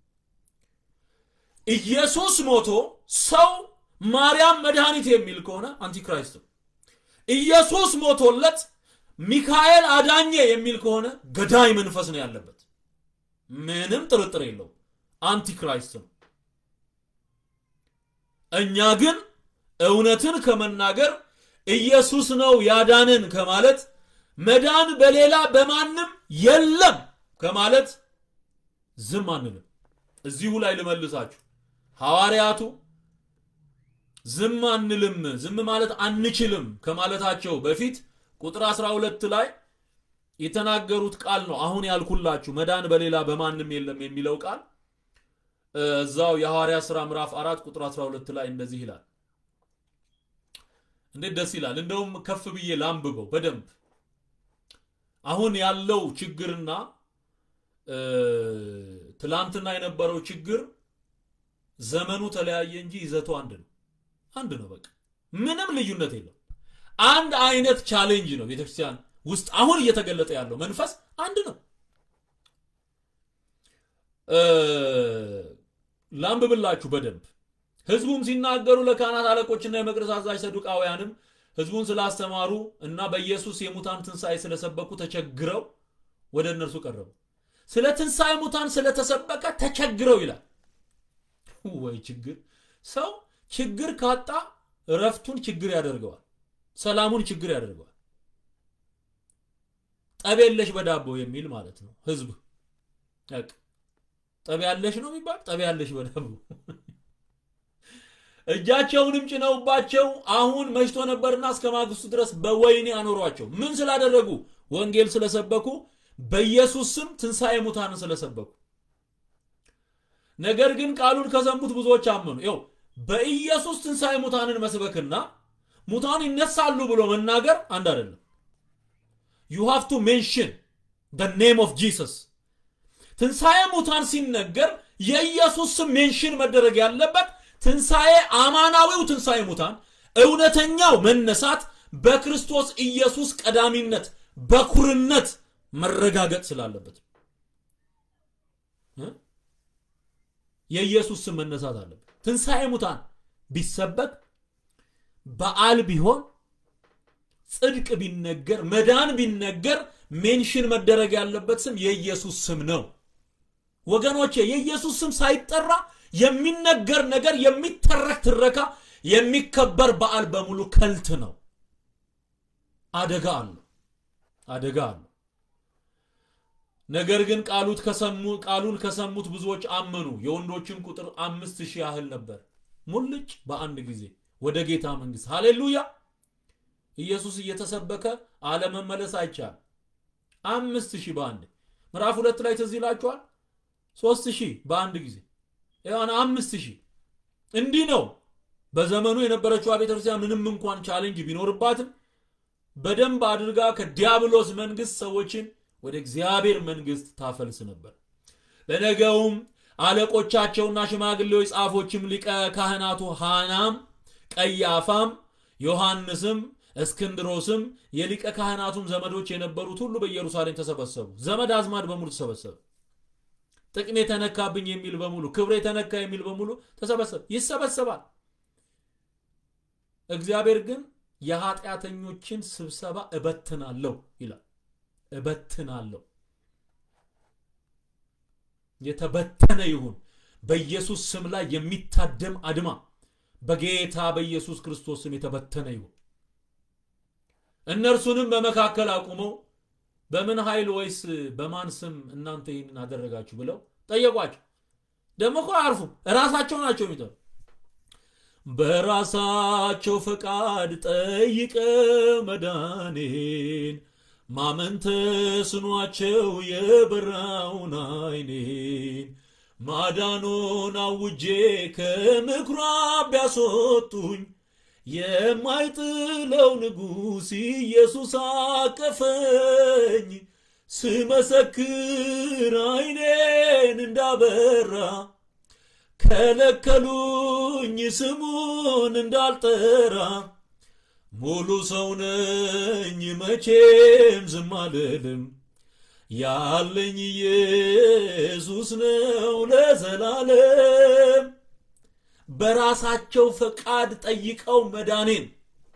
ኢየሱስ ሞቶ ሰው ማርያም መድኃኒት የሚል ከሆነ አንቲክራይስት ነው። ኢየሱስ ሞቶለት ሚካኤል አዳኘ የሚል ከሆነ ገዳይ መንፈስ ነው ያለበት። ምንም ጥርጥር የለው፣ አንቲክራይስት ነው። እኛ ግን እውነትን ከመናገር ኢየሱስ ነው ያዳንን ከማለት መዳን በሌላ በማንም የለም ከማለት ዝም አንልም። እዚሁ ላይ ልመልሳችሁ። ሐዋርያቱ ዝም አንልም፣ ዝም ማለት አንችልም ከማለታቸው በፊት ቁጥር 12 ላይ የተናገሩት ቃል ነው አሁን ያልኩላችሁ መዳን በሌላ በማንም የለም የሚለው ቃል እዛው የሐዋርያ ሥራ ምዕራፍ 4 ቁጥር 12 ላይ እንደዚህ ይላል። እንዴት ደስ ይላል! እንደውም ከፍ ብዬ ላንብበው በደንብ አሁን ያለው ችግርና ትላንትና የነበረው ችግር ዘመኑ ተለያየ እንጂ ይዘቱ አንድ ነው። አንድ ነው። በቃ ምንም ልዩነት የለው። አንድ አይነት ቻሌንጅ ነው ቤተክርስቲያን ውስጥ አሁን እየተገለጠ ያለው መንፈስ አንድ ነው። ላንብብላችሁ በደንብ ህዝቡም ሲናገሩ ለካህናት አለቆችና የመቅደስ አዛዥ ሰዱቃውያንም ህዝቡን ስላስተማሩ እና በኢየሱስ የሙታን ትንሣኤ ስለሰበኩ ተቸግረው ወደ እነርሱ ቀረቡ። ስለ ትንሣኤ ሙታን ስለተሰበከ ተቸግረው ይላል። ወይ ችግር! ሰው ችግር ካጣ እረፍቱን ችግር ያደርገዋል፣ ሰላሙን ችግር ያደርገዋል። ጠብ የለሽ በዳቦ የሚል ማለት ነው። ህዝብ ጠብ ያለሽ ነው የሚባል ጠብ ያለሽ በዳቦ እጃቸውንም ጭነውባቸው አሁን መሽቶ ነበርና እስከ ማግስቱ ድረስ በወህኒ አኖሯቸው። ምን ስላደረጉ? ወንጌል ስለሰበኩ፣ በኢየሱስ ስም ትንሣኤ ሙታንን ስለሰበኩ። ነገር ግን ቃሉን ከሰሙት ብዙዎች አመኑ። ይኸው በኢየሱስ ትንሣኤ ሙታንን መስበክና ሙታን ይነሳሉ ብሎ መናገር አንድ አይደለም። ዩ ሃቭ ቱ ሜንሽን ደ ኔም ኦፍ ጂሰስ። ትንሣኤ ሙታን ሲነገር የኢየሱስ ስም ሜንሽን መደረግ ያለበት ትንሣኤ አማናዊው ትንሣኤ ሙታን እውነተኛው መነሳት በክርስቶስ ኢየሱስ ቀዳሚነት በኩርነት መረጋገጥ ስላለበት የኢየሱስ ስም መነሳት አለበት። ትንሣኤ ሙታን ቢሰበክ በዓል ቢሆን ጽድቅ ቢነገር መዳን ቢነገር ሜንሽን መደረግ ያለበት ስም የኢየሱስ ስም ነው። ወገኖቼ የኢየሱስ ስም ሳይጠራ የሚነገር ነገር የሚተረክ ትረካ የሚከበር በዓል በሙሉ ከልት ነው። አደጋ አለው አደጋ አለው። ነገር ግን ቃሉት ከሰሙ ቃሉን ከሰሙት ብዙዎች አመኑ። የወንዶችን ቁጥር አምስት ሺህ ያህል ነበር። ሙልጭ በአንድ ጊዜ ወደ ጌታ መንግስት። ሃሌሉያ! ኢየሱስ እየተሰበከ አለመመለስ አይቻልም። አምስት ሺህ በአንድ ምዕራፍ ሁለት ላይ ትዝ ይላችኋል። ሶስት ሺህ በአንድ ጊዜ ያን አምስት ሺህ እንዲህ ነው። በዘመኑ የነበረችው ቤተክርስቲያን ምንም እንኳን ቻሌንጅ ቢኖርባትም በደንብ አድርጋ ከዲያብሎስ መንግስት ሰዎችን ወደ እግዚአብሔር መንግስት ታፈልስ ነበር። በነገውም አለቆቻቸውና ሽማግሌዎች፣ ጻፎችም፣ ሊቀ ካህናቱ ሐናም፣ ቀያፋም፣ ዮሐንስም፣ እስክንድሮስም የሊቀ ካህናቱም ዘመዶች የነበሩት ሁሉ በኢየሩሳሌም ተሰበሰቡ። ዘመድ አዝማድ በሙሉ ተሰበሰበ። ጥቅም የተነካብኝ የሚል በሙሉ ክብር የተነካ የሚል በሙሉ ተሰበሰበ። ይሰበሰባል። እግዚአብሔር ግን የኃጢአተኞችን ስብሰባ እበትናለሁ ይላል። እበትናለሁ። የተበተነ ይሁን። በኢየሱስ ስም ላይ የሚታደም አድማ በጌታ በኢየሱስ ክርስቶስ ስም የተበተነ ይሁን። እነርሱንም በመካከል አቁመው በምን ኃይል ወይስ በማን ስም እናንተ ይህንን አደረጋችሁ ብለው ጠየቋቸው። ደግሞ እኮ አያርፉም። እራሳቸው ናቸው የሚጠሩ በራሳቸው ፈቃድ ጠይቀ መዳኔን ማመን ተስኗቸው የበራውን አይኔን ማዳኑን አውጄ ከምኩራብ ቢያስወጡኝ የማይጥለው ንጉሥ ኢየሱስ አቀፈኝ። ስመሰክር አይኔን እንዳበራ ከለከሉኝ ስሙን እንዳልጠራ ሙሉ ሰው ነኝ መቼም ዝም አልልም። ያለኝ ኢየሱስ ነው ለዘላለም። በራሳቸው ፈቃድ ጠይቀው መዳኔን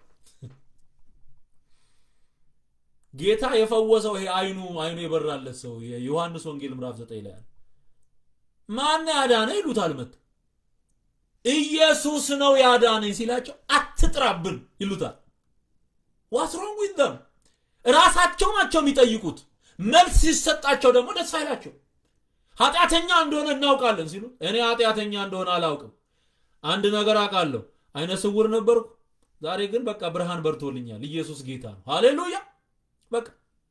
ጌታ የፈወሰው ይሄ አይኑ አይኑ የበራለት ሰው የዮሐንስ ወንጌል ምዕራፍ ዘጠኝ ላይ ማን ያዳነ ይሉታል። መጥ ኢየሱስ ነው ያዳነኝ ሲላቸው አትጥራብን ይሉታል። ዋትስ ሮንግ ዊዝ ዘም ራሳቸው ናቸው የሚጠይቁት። መልስ ሲሰጣቸው ደግሞ ደስ አይላቸው። ኃጢአተኛ እንደሆነ እናውቃለን ሲሉ እኔ ኃጢአተኛ እንደሆነ አላውቅም፣ አንድ ነገር አውቃለሁ፣ አይነ ስውር ነበርኩ፣ ዛሬ ግን በቃ ብርሃን በርቶልኛል፣ ኢየሱስ ጌታ ነው። ሃሌሉያ። በቃ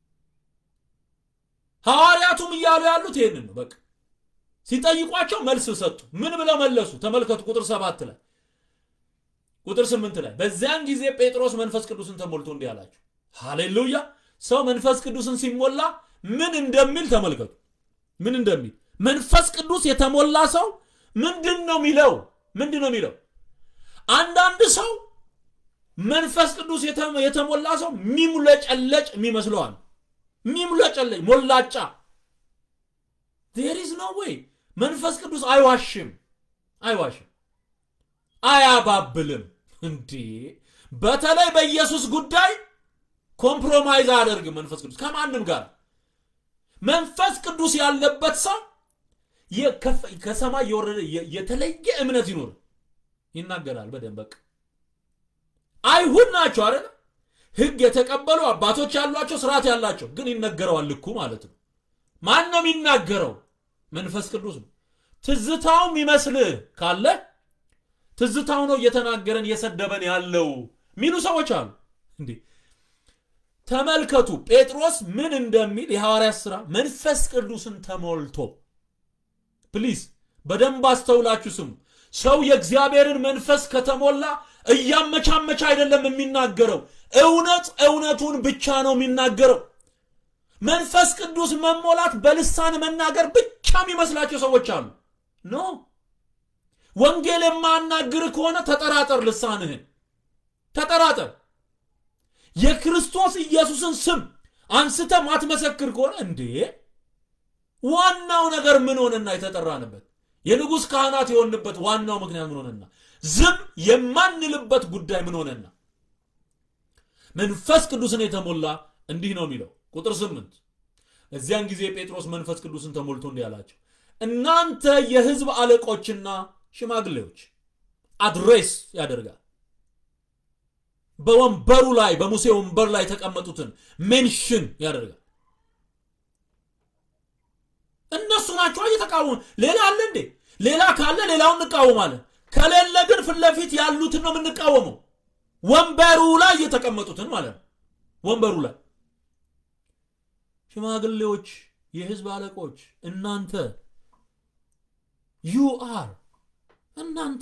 ሐዋርያቱም እያሉ ያሉት ይሄንን ነው። በቃ ሲጠይቋቸው መልስ ሰጡ። ምን ብለው መለሱ? ተመልከቱ ቁጥር ሰባት ላይ ቁጥር ስምንት ላይ በዚያን ጊዜ ጴጥሮስ መንፈስ ቅዱስን ተሞልቶ እንዲህ አላቸው። ሃሌሉያ ሰው መንፈስ ቅዱስን ሲሞላ ምን እንደሚል ተመልከቱ። ምን እንደሚል መንፈስ ቅዱስ የተሞላ ሰው ምንድን ነው የሚለው? ምንድን ነው የሚለው? አንዳንድ ሰው መንፈስ ቅዱስ የተሞላ ሰው ሚሙለጨለጭ የሚመስለዋል። ሚሙለጨለጭ ሞላጫ። ዜር ኢዝ ኖ ዌይ። መንፈስ ቅዱስ አይዋሽም፣ አይዋሽም፣ አያባብልም። እንዴ በተለይ በኢየሱስ ጉዳይ ኮምፕሮማይዝ አያደርግም። መንፈስ ቅዱስ ከማንም ጋር መንፈስ ቅዱስ ያለበት ሰው ከሰማይ የወረደ የተለየ እምነት ይኖር ይናገራል በደንብ በቃ አይሁድ ናቸው አይደል ህግ የተቀበሉ አባቶች ያሏቸው ስርዓት ያላቸው ግን ይነገረዋል ልኩ ማለት ነው ማን ነው የሚናገረው መንፈስ ቅዱስ ነው ትዝታው የሚመስልህ ካለ ትዝታው ነው እየተናገረን እየሰደበን ያለው ሚሉ ሰዎች አሉ እንዴ ተመልከቱ ጴጥሮስ ምን እንደሚል የሐዋርያት ሥራ መንፈስ ቅዱስን ተሞልቶ ፕሊዝ በደንብ አስተውላችሁ ስሙ ሰው የእግዚአብሔርን መንፈስ ከተሞላ እያመቻመቻ አይደለም የሚናገረው እውነት እውነቱን ብቻ ነው የሚናገረው መንፈስ ቅዱስ መሞላት በልሳን መናገር ብቻ የሚመስላቸው ሰዎች አሉ ኖ ወንጌል የማናግር ከሆነ ተጠራጠር ልሳንህን ተጠራጠር የክርስቶስ ኢየሱስን ስም አንስተ ማትመሰክር ከሆነ እንዴ ዋናው ነገር ምን ሆነና የተጠራንበት የንጉሥ ካህናት የሆንበት ዋናው ምክንያት ምን ሆነና ዝም የማንልበት ጉዳይ ምን ሆነና መንፈስ ቅዱስን የተሞላ እንዲህ ነው የሚለው ቁጥር ስምንት እዚያን ጊዜ ጴጥሮስ መንፈስ ቅዱስን ተሞልቶ እንዲህ አላቸው እናንተ የህዝብ አለቆችና ሽማግሌዎች አድሬስ ያደርጋል በወንበሩ ላይ በሙሴ ወንበር ላይ የተቀመጡትን ሜንሽን ያደርጋል። እነሱ ናቸው እየተቃወሙ። ሌላ አለ እንዴ? ሌላ ካለ ሌላውን እንቃወማለን። ከሌለ ግን ፊት ለፊት ያሉትን ነው የምንቃወመው። ወንበሩ ላይ የተቀመጡትን ማለት ነው። ወንበሩ ላይ ሽማግሌዎች፣ የህዝብ አለቆች እናንተ ዩ አር እናንተ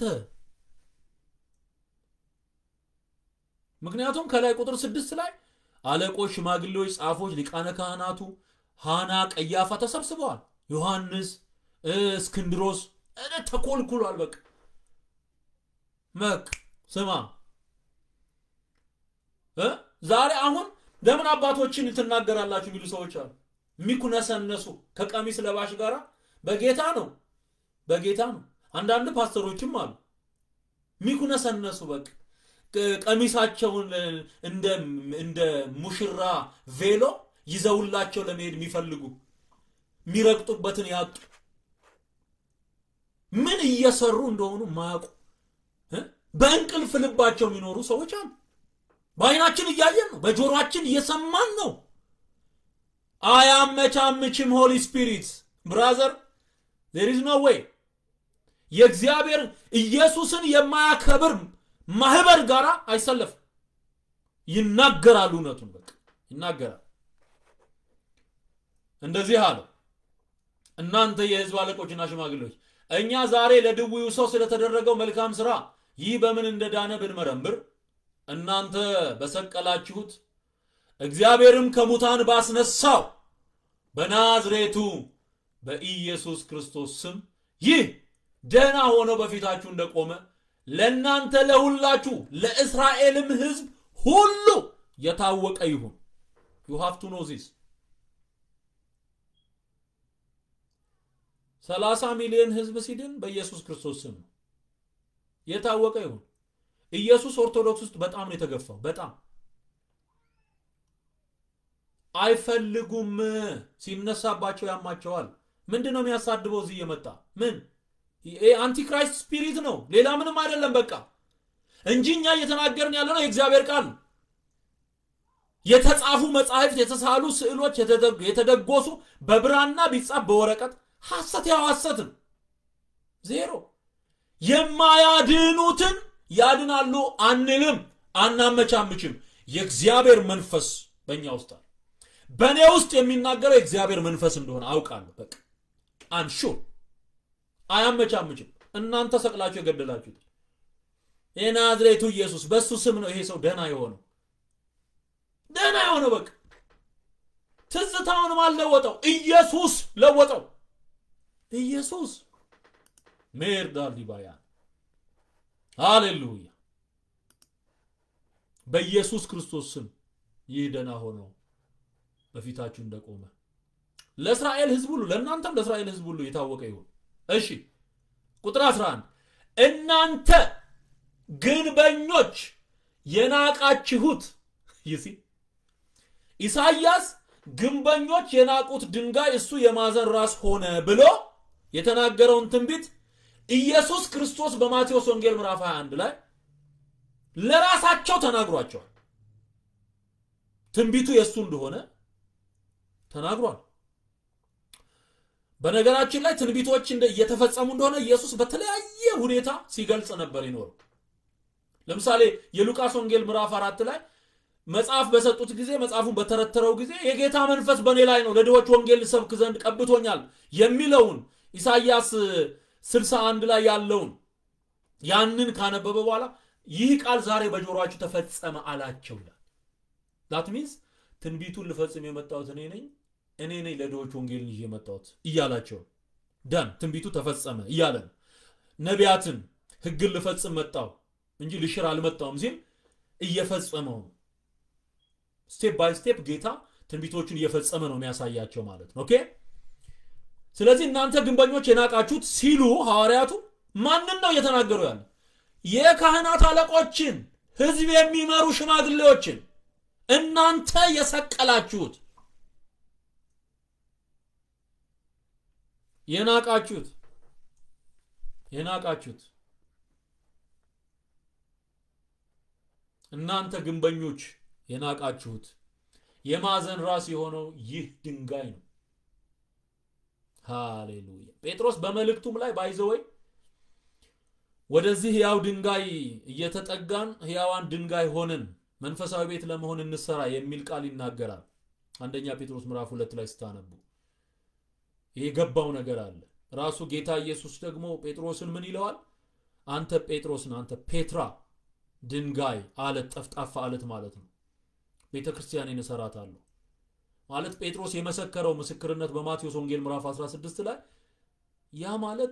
ምክንያቱም ከላይ ቁጥር ስድስት ላይ አለቆች፣ ሽማግሌዎች፣ ጻፎች፣ ሊቃነ ካህናቱ ሃና፣ ቀያፋ ተሰብስበዋል። ዮሐንስ፣ እስክንድሮስ ተኮልኩሏል። በቃ መቅ ስማ ዛሬ አሁን ለምን አባቶችን ትናገራላችሁ የሚሉ ሰዎች አሉ። የሚኩነሰነሱ ከቀሚስ ለባሽ ጋር በጌታ ነው በጌታ ነው። አንዳንድ ፓስተሮችም አሉ የሚኩነሰነሱ በቃ ቀሚሳቸውን እንደ ሙሽራ ቬሎ ይዘውላቸው ለመሄድ የሚፈልጉ የሚረግጡበትን ያጡ ምን እየሰሩ እንደሆኑ ማያውቁ በእንቅልፍ ልባቸው የሚኖሩ ሰዎች አሉ። በአይናችን እያየን ነው፣ በጆሮአችን እየሰማን ነው። አያመቻምችም። ሆሊ ስፒሪት ብራዘር ዜር ኢዝ ኖ ዌይ የእግዚአብሔር ኢየሱስን የማያከብር ማህበር ጋር አይሰለፍም። ይናገራል፣ እውነቱን በቃ ይናገራል። እንደዚህ አለው፣ እናንተ የህዝብ አለቆችና ሽማግሌዎች እኛ ዛሬ ለድውዩ ሰው ስለተደረገው መልካም ስራ ይህ በምን እንደዳነ ብንመረምር እናንተ በሰቀላችሁት እግዚአብሔርም ከሙታን ባስነሳው በናዝሬቱ በኢየሱስ ክርስቶስ ስም ይህ ደህና ሆኖ በፊታችሁ እንደቆመ ለእናንተ ለሁላችሁ ለእስራኤልም ህዝብ ሁሉ የታወቀ ይሁን። ዩ ሃቭ ቱ ኖ ዚስ። ሰላሳ ሚሊዮን ህዝብ ሲድን በኢየሱስ ክርስቶስ ስም ነው። የታወቀ ይሁን። ኢየሱስ ኦርቶዶክስ ውስጥ በጣም ነው የተገፋው። በጣም አይፈልጉም። ሲነሳባቸው ያማቸዋል። ምንድን ነው የሚያሳድበው? እዚህ እየመጣ ምን አንቲክራይስት ስፒሪት ነው፣ ሌላ ምንም አይደለም። በቃ እንጂ እኛ እየተናገርን ያለ ነው የእግዚአብሔር ቃል ነው። የተጻፉ መጻሕፍት፣ የተሳሉ ስዕሎች፣ የተደጎሱ በብራና ቢጻፍ በወረቀት ሐሰት ያው ሐሰትም ዜሮ የማያድኑትን ያድናሉ አንልም፣ አናመቻምችም። የእግዚአብሔር መንፈስ በእኛ ውስጥ አለ። በእኔ ውስጥ የሚናገረው የእግዚአብሔር መንፈስ እንደሆነ አውቃለሁ። በቃ አንሹር አያመቻምችም። እናንተ ሰቅላችሁ የገደላችሁት የናዝሬቱ ኢየሱስ በእሱ ስም ነው ይሄ ሰው ደህና የሆነው ደህና የሆነው በቃ ትዝታውንም አልለወጠው፣ ኢየሱስ ለወጠው። ኢየሱስ ሜርዳ ሊባያ ሃሌሉያ። በኢየሱስ ክርስቶስ ስም ይህ ደህና ሆኖ በፊታችሁ እንደቆመ ለእስራኤል ሕዝብ ሁሉ ለእናንተም ለእስራኤል ሕዝብ ሁሉ የታወቀ ይሁን። እሺ ቁጥር 11 እናንተ ግንበኞች የናቃችሁት ይሲ ኢሳይያስ ግንበኞች የናቁት ድንጋይ እሱ የማዕዘን ራስ ሆነ ብሎ የተናገረውን ትንቢት ኢየሱስ ክርስቶስ በማቴዎስ ወንጌል ምዕራፍ 21 ላይ ለራሳቸው ተናግሯቸዋል። ትንቢቱ የእሱ እንደሆነ ተናግሯል። በነገራችን ላይ ትንቢቶች እየተፈጸሙ እንደሆነ ኢየሱስ በተለያየ ሁኔታ ሲገልጽ ነበር ይኖሩ። ለምሳሌ የሉቃስ ወንጌል ምዕራፍ አራት ላይ መጽሐፍ በሰጡት ጊዜ መጽሐፉን በተረተረው ጊዜ የጌታ መንፈስ በእኔ ላይ ነው ለድሆች ወንጌል ልሰብክ ዘንድ ቀብቶኛል የሚለውን ኢሳይያስ 61 ላይ ያለውን ያንን ካነበበ በኋላ ይህ ቃል ዛሬ በጆሮአችሁ ተፈጸመ አላቸው ይላል። ዳት ሚንስ ትንቢቱን ልፈጽም የመጣሁት እኔ ነኝ እኔ ነኝ ለድሆች ወንጌልን ይዤ የመጣሁት እያላቸው ዳን ትንቢቱ ተፈጸመ እያለ ነው። ነቢያትን ሕግን ልፈጽም መጣሁ እንጂ ልሽር አልመጣሁም ሲል እየፈጸመው ነው። ስቴፕ ባይ ስቴፕ ጌታ ትንቢቶቹን እየፈጸመ ነው የሚያሳያቸው ማለት ነው። ኦኬ። ስለዚህ እናንተ ግንበኞች የናቃችሁት ሲሉ ሐዋርያቱ ማንን ነው እየተናገሩ ያለ? የካህናት አለቆችን፣ ህዝብ የሚመሩ ሽማግሌዎችን እናንተ የሰቀላችሁት የናቃችሁት የናቃችሁት እናንተ ግንበኞች የናቃችሁት የማዕዘን ራስ የሆነው ይህ ድንጋይ ነው። ሃሌሉያ። ጴጥሮስ በመልእክቱም ላይ ባይዘወይ ወደዚህ ሕያው ድንጋይ እየተጠጋን ሕያዋን ድንጋይ ሆነን መንፈሳዊ ቤት ለመሆን እንሰራ የሚል ቃል ይናገራል። አንደኛ ጴጥሮስ ምዕራፍ ሁለት ላይ ስታነቡ የገባው ነገር አለ። ራሱ ጌታ ኢየሱስ ደግሞ ጴጥሮስን ምን ይለዋል? አንተ ጴጥሮስን አንተ ፔትራ ድንጋይ አለት፣ ጠፍጣፋ አለት ማለት ነው። ቤተ ክርስቲያኔን እሰራታለሁ ማለት ጴጥሮስ የመሰከረው ምስክርነት በማቴዎስ ወንጌል ምዕራፍ 16 ላይ ያ ማለት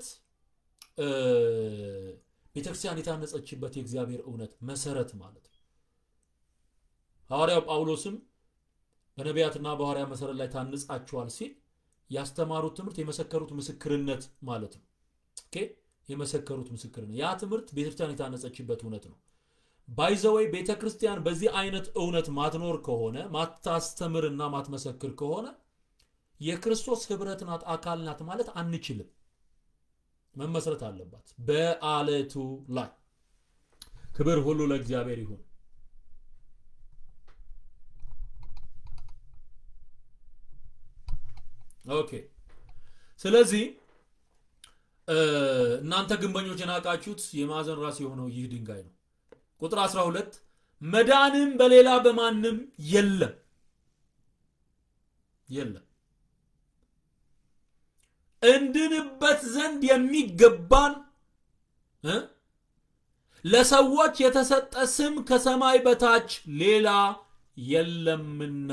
ቤተክርስቲያን የታነጸችበት የእግዚአብሔር እውነት መሰረት ማለት ነው። ሐዋርያው ጳውሎስም በነቢያትና በሐዋርያ መሰረት ላይ ታንጻችኋል ሲል ያስተማሩት ትምህርት የመሰከሩት ምስክርነት ማለት ነው። ኦኬ የመሰከሩት ምስክርነት ያ ትምህርት ቤተክርስቲያን የታነጸችበት እውነት ነው። ባይዘወይ ቤተ ክርስቲያን በዚህ አይነት እውነት ማትኖር ከሆነ ማታስተምርና ማትመሰክር ከሆነ የክርስቶስ ህብረት ናት አካል ናት ማለት አንችልም። መመስረት አለባት በአለቱ ላይ። ክብር ሁሉ ለእግዚአብሔር ይሁን። ኦኬ። ስለዚህ እናንተ ግንበኞች የናቃችሁት የማዕዘን ራስ የሆነው ይህ ድንጋይ ነው። ቁጥር 12 መዳንም በሌላ በማንም የለም የለም እንድንበት ዘንድ የሚገባን ለሰዎች የተሰጠ ስም ከሰማይ በታች ሌላ የለምና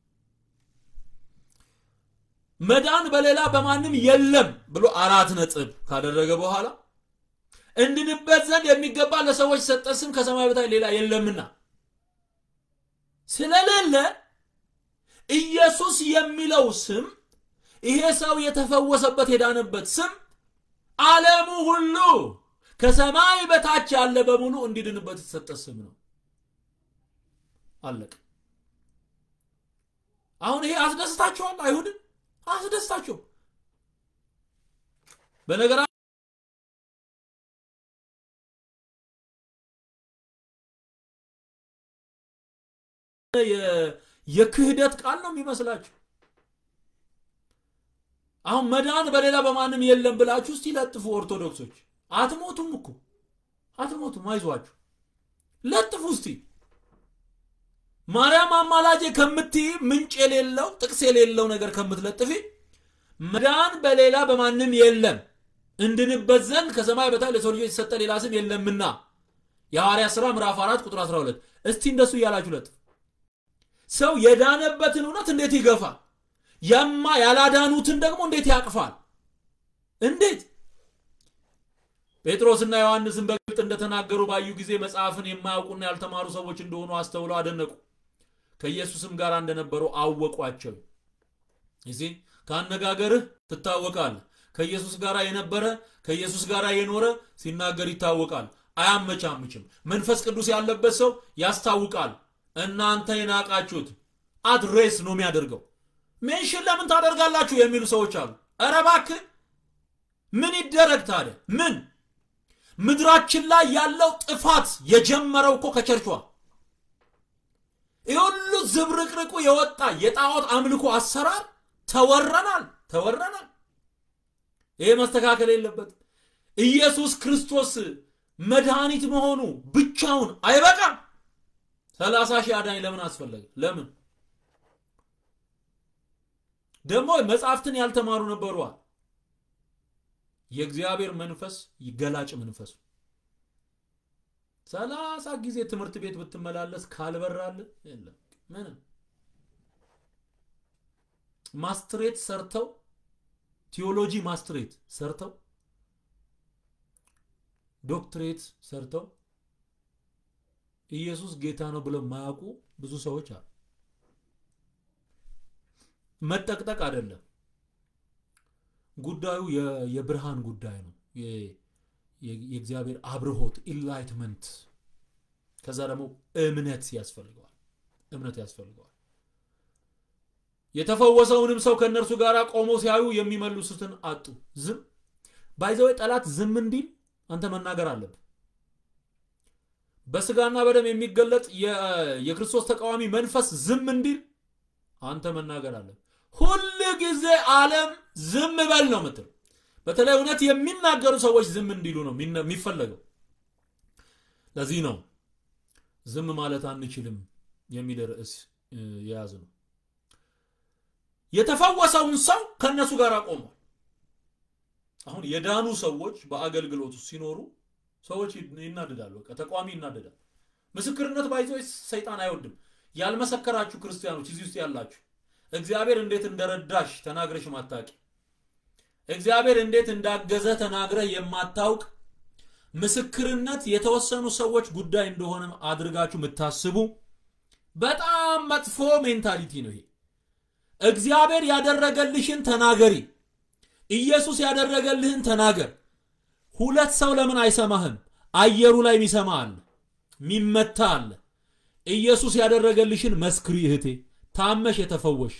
መዳን በሌላ በማንም የለም ብሎ አራት ነጥብ ካደረገ በኋላ እንድንበት ዘንድ የሚገባ ለሰዎች የሰጠ ስም ከሰማይ በታች ሌላ የለምና ስለሌለ ኢየሱስ የሚለው ስም ይሄ ሰው የተፈወሰበት የዳነበት ስም ዓለሙ ሁሉ ከሰማይ በታች ያለ በሙሉ እንዲድንበት የተሰጠ ስም ነው። አለቀ። አሁን ይሄ አስደስታችኋል? አይሁድን አስደስታቸው። በነገራ የክህደት ቃል ነው የሚመስላችሁ። አሁን መዳን በሌላ በማንም የለም ብላችሁ እስቲ ለጥፉ። ኦርቶዶክሶች አትሞቱም እኮ አትሞቱም፣ አይዟችሁ ለጥፉ እስቲ። ማርያም አማላጄ ከምትይ ምንጭ የሌለው ጥቅስ የሌለው ነገር ከምትለጥፊ መዳን በሌላ በማንም የለም እንድንበት ዘንድ ከሰማይ በታች ለሰው ልጆች የተሰጠ ሌላ ስም የለምና የሐዋርያ ሥራ ምዕራፍ 4 ቁጥር 12 እስቲ እንደሱ እያላችሁ ለጥፉ። ሰው የዳነበትን እውነት እንዴት ይገፋል? ያማ ያላዳኑትን ደግሞ እንዴት ያቅፋል? እንዴት ጴጥሮስና ዮሐንስን በግልጥ እንደተናገሩ ባዩ ጊዜ መጽሐፍን የማያውቁና ያልተማሩ ሰዎች እንደሆኑ አስተውለው አደነቁ። ከኢየሱስም ጋር እንደነበሩ አወቋቸው። እዚህ ከአነጋገርህ ትታወቃለህ። ከኢየሱስ ጋር የነበረ ከኢየሱስ ጋር የኖረ ሲናገር ይታወቃል። አያመቻምችም። መንፈስ ቅዱስ ያለበት ሰው ያስታውቃል። እናንተ የናቃችሁት አድሬስ ነው የሚያደርገው። ሜንሽን ለምን ታደርጋላችሁ የሚሉ ሰዎች አሉ። ኧረ እባክህ ምን ይደረግ ታዲያ? ምን ምድራችን ላይ ያለው ጥፋት የጀመረው እኮ ከቸርቿ ይህ ሁሉ ዝብርቅርቁ የወጣ የጣዖት አምልኮ አሰራር ተወረናል ተወረናል። ይሄ መስተካከል የለበትም። ኢየሱስ ክርስቶስ መድኃኒት መሆኑ ብቻውን አይበቃም። ሰላሳ ሺህ አዳኝ ለምን አስፈለገ? ለምን ደግሞ መጽሐፍትን ያልተማሩ ነበሯል። የእግዚአብሔር መንፈስ ገላጭ መንፈሱ ሰላሳ ጊዜ ትምህርት ቤት ብትመላለስ ካልበራል የለም ምንም ማስትሬት ሰርተው ቲዮሎጂ ማስትሬት ሰርተው ዶክትሬት ሰርተው ኢየሱስ ጌታ ነው ብለው የማያውቁ ብዙ ሰዎች አሉ። መጠቅጠቅ አይደለም ጉዳዩ የብርሃን ጉዳይ ነው። የእግዚአብሔር አብርሆት ኢንላይትመንት፣ ከዛ ደግሞ እምነት ያስፈልገዋል። እምነት ያስፈልገዋል። የተፈወሰውንም ሰው ከእነርሱ ጋር ቆመው ሲያዩ የሚመልሱትን አጡ። ዝም ባይዘወይ ጠላት ዝም እንዲል አንተ መናገር አለብህ። በስጋና በደም የሚገለጥ የክርስቶስ ተቃዋሚ መንፈስ ዝም እንዲል አንተ መናገር አለ። ሁል ጊዜ ዓለም ዝም በል ነው ምትል። በተለይ እውነት የሚናገሩ ሰዎች ዝም እንዲሉ ነው የሚፈለገው። ለዚህ ነው ዝም ማለት አንችልም የሚል ርዕስ የያዝ ነው። የተፈወሰውን ሰው ከእነሱ ጋር ቆሟል። አሁን የዳኑ ሰዎች በአገልግሎቱ ሲኖሩ ሰዎች ይናደዳሉ። በቃ ተቋሚ ይናደዳል። ምስክርነት ባይዞ ሰይጣን አይወድም። ያልመሰከራችሁ ክርስቲያኖች እዚህ ውስጥ ያላችሁ እግዚአብሔር እንዴት እንደረዳሽ ተናግረሽ ማታቂ፣ እግዚአብሔር እንዴት እንዳገዘ ተናግረ የማታውቅ ምስክርነት የተወሰኑ ሰዎች ጉዳይ እንደሆነ አድርጋችሁ የምታስቡ በጣም መጥፎ ሜንታሊቲ ነው ይሄ። እግዚአብሔር ያደረገልሽን ተናገሪ። ኢየሱስ ያደረገልህን ተናገር። ሁለት ሰው ለምን አይሰማህም? አየሩ ላይ የሚሰማ አለ፣ የሚመታ አለ። ኢየሱስ ያደረገልሽን መስክሪ እህቴ። ታመሽ የተፈወሽ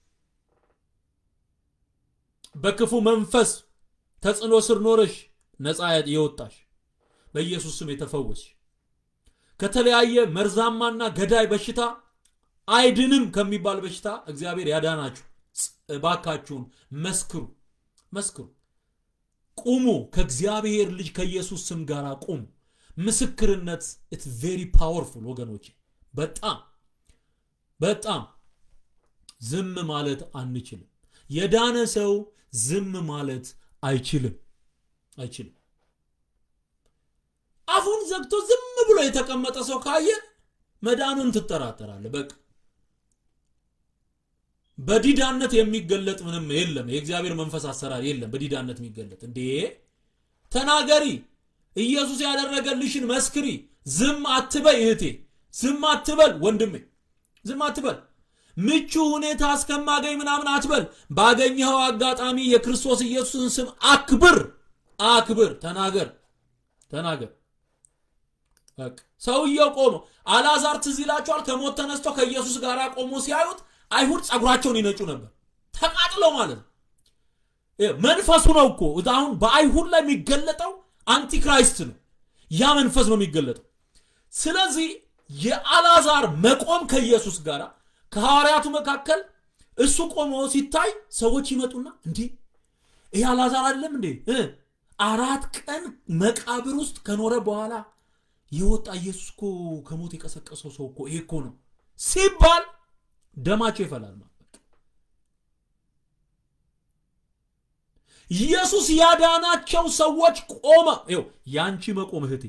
በክፉ መንፈስ ተጽዕኖ ስር ኖረሽ ነፃ የወጣሽ በኢየሱስ ስም የተፈወስሽ ከተለያየ መርዛማና ገዳይ በሽታ አይድንም ከሚባል በሽታ እግዚአብሔር ያዳናችሁ እባካችሁን መስክሩ፣ መስክሩ። ቁሙ። ከእግዚአብሔር ልጅ ከኢየሱስ ስም ጋር ቁሙ። ምስክርነት ኢት ቬሪ ፓወርፉል ወገኖቼ፣ በጣም በጣም ዝም ማለት አንችልም። የዳነ ሰው ዝም ማለት አይችልም አይችልም። አፉን ዘግቶ ዝም ብሎ የተቀመጠ ሰው ካየ መዳኑን ትጠራጠራለህ። በቃ በዲዳነት የሚገለጥ ምንም የለም። የእግዚአብሔር መንፈስ አሰራር የለም በዲዳነት የሚገለጥ እንዴ! ተናገሪ። ኢየሱስ ያደረገልሽን መስክሪ። ዝም አትበይ እህቴ፣ ዝም አትበል ወንድሜ፣ ዝም አትበል። ምቹ ሁኔታ እስከማገኝ ምናምን አትበል። ባገኘኸው አጋጣሚ የክርስቶስ ኢየሱስን ስም አክብር፣ አክብር። ተናገር፣ ተናገር። ሰውየው ቆሞ አልዓዛር ትዝ ይላቸዋል። ከሞት ተነስቶ ከኢየሱስ ጋር ቆሞ ሲያዩት አይሁድ ጸጉራቸውን ይነጩ ነበር፣ ተቃጥለው ማለት ነው። መንፈሱ ነው እኮ አሁን በአይሁድ ላይ የሚገለጠው አንቲክራይስት ነው። ያ መንፈስ ነው የሚገለጠው። ስለዚህ የአልዓዛር መቆም ከኢየሱስ ጋር ከሐዋርያቱ መካከል እሱ ቆሞ ሲታይ ሰዎች ይመጡና እንዲህ ይህ አልዓዛር አይደለም እንዴ አራት ቀን መቃብር ውስጥ ከኖረ በኋላ የወጣ ኢየሱስ እኮ ከሞት የቀሰቀሰው ሰው እኮ ይሄ እኮ ነው ሲባል ደማቸው ይፈላል። ኢየሱስ ያዳናቸው ሰዎች ቆመ። ይኸው ያንቺ መቆም እህቴ፣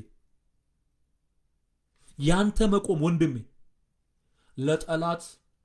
ያንተ መቆም ወንድሜ ለጠላት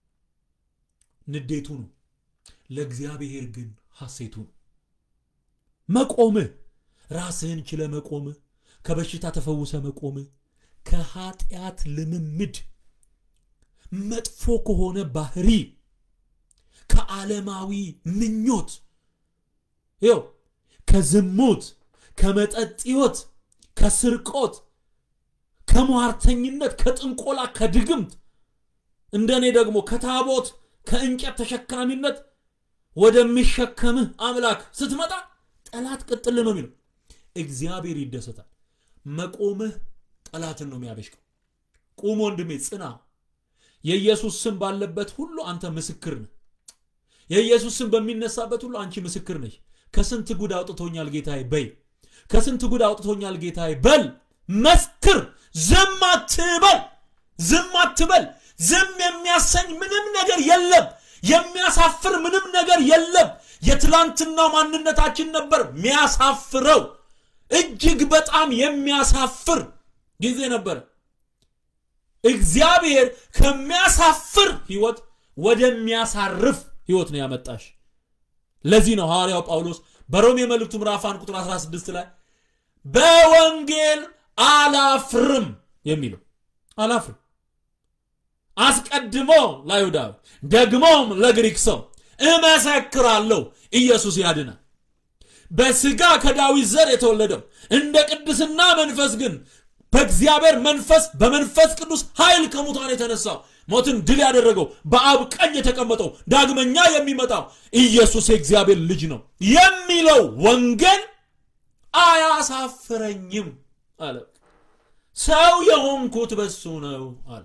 ንዴቱ ነው፣ ለእግዚአብሔር ግን ሐሴቱ ነው። መቆምህ ራስህን ችለ መቆምህ ከበሽታ ተፈውሰ መቆም ከኃጢአት ልምምድ መጥፎ ከሆነ ባህሪ ከዓለማዊ ምኞት ይው ከዝሙት ከመጠጥ ሕይወት ከስርቆት ከሟርተኝነት ከጥንቆላ ከድግምት እንደኔ ደግሞ ከታቦት ከእንጨት ተሸካሚነት ወደሚሸከምህ አምላክ ስትመጣ ጠላት ቅጥል ነው የሚለው እግዚአብሔር ይደሰታል መቆምህ ጠላትን ነው የሚያበሽቀው ቁም ወንድሜ ጽና የኢየሱስ ስም ባለበት ሁሉ አንተ ምስክር ነህ የኢየሱስ ስም በሚነሳበት ሁሉ አንቺ ምስክር ነሽ ከስንት ጉድ አውጥቶኛል ጌታዬ በይ ከስንት ጉድ አውጥቶኛል ጌታዬ በል መስክር ዝም አትበል ዝም አትበል ዝም የሚያሰኝ ምንም ነገር የለም የሚያሳፍር ምንም ነገር የለም የትላንትና ማንነታችን ነበር የሚያሳፍረው እጅግ በጣም የሚያሳፍር ጊዜ ነበር እግዚአብሔር ከሚያሳፍር ህይወት ወደሚያሳርፍ ህይወት ነው ያመጣሽ ለዚህ ነው ሐዋርያው ጳውሎስ በሮሜ መልእክቱ ምዕራፍ 1 ቁጥር 16 ላይ በወንጌል አላፍርም የሚለው አላፍርም አስቀድሞ ለአይሁዳዊ ደግሞም ለግሪክ ሰው እመሰክራለሁ ኢየሱስ ያድናል በስጋ ከዳዊት ዘር የተወለደው እንደ ቅድስና መንፈስ ግን በእግዚአብሔር መንፈስ በመንፈስ ቅዱስ ኃይል ከሙታን የተነሳው ሞትን ድል ያደረገው በአብ ቀኝ የተቀመጠው ዳግመኛ የሚመጣው ኢየሱስ የእግዚአብሔር ልጅ ነው የሚለው ወንጌል አያሳፍረኝም አለ ሰው የሆንኩት በሱ ነው አለ።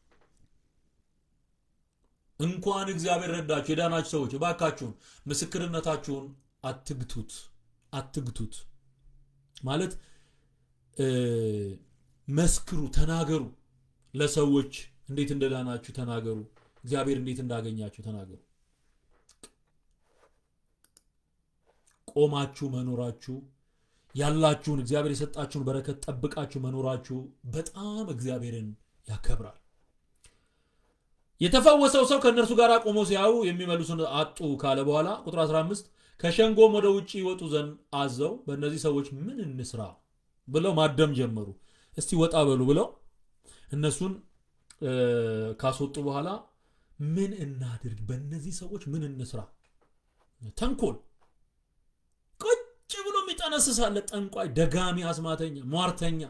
እንኳን እግዚአብሔር ረዳችሁ የዳናችሁ ሰዎች እባካችሁን ምስክርነታችሁን አትግቱት፣ አትግቱት ማለት መስክሩ፣ ተናገሩ። ለሰዎች እንዴት እንደዳናችሁ ተናገሩ። እግዚአብሔር እንዴት እንዳገኛችሁ ተናገሩ። ቆማችሁ መኖራችሁ ያላችሁን እግዚአብሔር የሰጣችሁን በረከት ጠብቃችሁ መኖራችሁ በጣም እግዚአብሔርን ያከብራል። የተፈወሰው ሰው ከእነርሱ ጋር ቆሞ ሲያዩ የሚመልሱን አጡ ካለ በኋላ ቁጥር 15 ከሸንጎም ወደ ውጭ ይወጡ ዘንድ አዘው በእነዚህ ሰዎች ምን እንስራ ብለው ማደም ጀመሩ። እስቲ ወጣ በሉ ብለው እነሱን ካስወጡ በኋላ ምን እናድርግ፣ በእነዚህ ሰዎች ምን እንስራ? ተንኮል ቁጭ ብሎ የሚጠነስሳለ ጠንቋይ፣ ደጋሚ፣ አስማተኛ፣ ሟርተኛ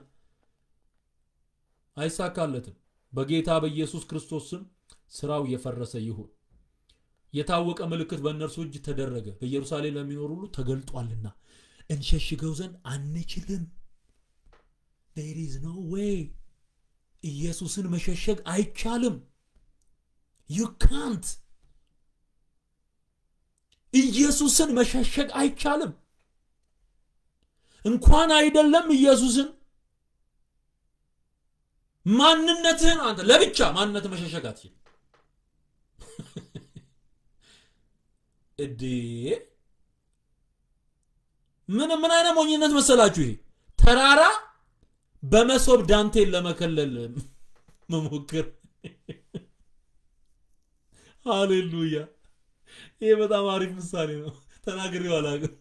አይሳካለትም። በጌታ በኢየሱስ ክርስቶስ ስም ስራው የፈረሰ ይሁን። የታወቀ ምልክት በእነርሱ እጅ ተደረገ፣ በኢየሩሳሌም ለሚኖሩ ሁሉ ተገልጧልና እንሸሽገው ዘንድ አንችልም። ዴር ኢዝ ኖ ዌይ ኢየሱስን መሸሸግ አይቻልም። ዩ ካንት ኢየሱስን መሸሸግ አይቻልም። እንኳን አይደለም ኢየሱስን ማንነትህን አንተ ለብቻ ማንነት መሸሸግ አትችልም። እዴ ምን ምን አይነት ሞኝነት መሰላችሁ ይሄ ተራራ በመሶብ ዳንቴን ለመከለል መሞክር። ሃሌሉያ! ይሄ በጣም አሪፍ ምሳሌ ነው። ተናግሬው አላውቅም።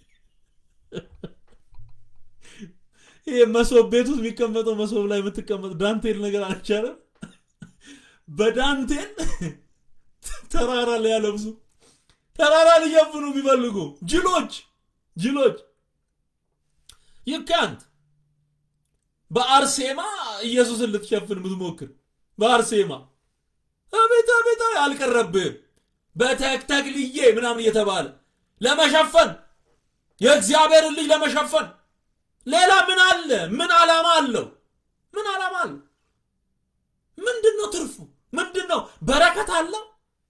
ይሄ መሶብ ቤት ውስጥ የሚቀመጠው መሶብ ላይ የምትቀመጥ ዳንቴል ነገር አልቻለም። በዳንቴል ተራራ ሊያለብሱ ተራራ ሊሸፍኑ ቢፈልጉ ጅሎች ጅሎች ይካንት በአርሴማ ኢየሱስን ልትሸፍን የምትሞክር በአርሴማ አቤት አቤት አልቀረብህም። በተክተክልዬ ምናምን እየተባለ ለመሸፈን የእግዚአብሔርን ልጅ ለመሸፈን ሌላ ምን አለ? ምን ዓላማ አለው? ምን ዓላማ አለው? ምንድን ነው ትርፉ? ምንድን ነው በረከት አለው?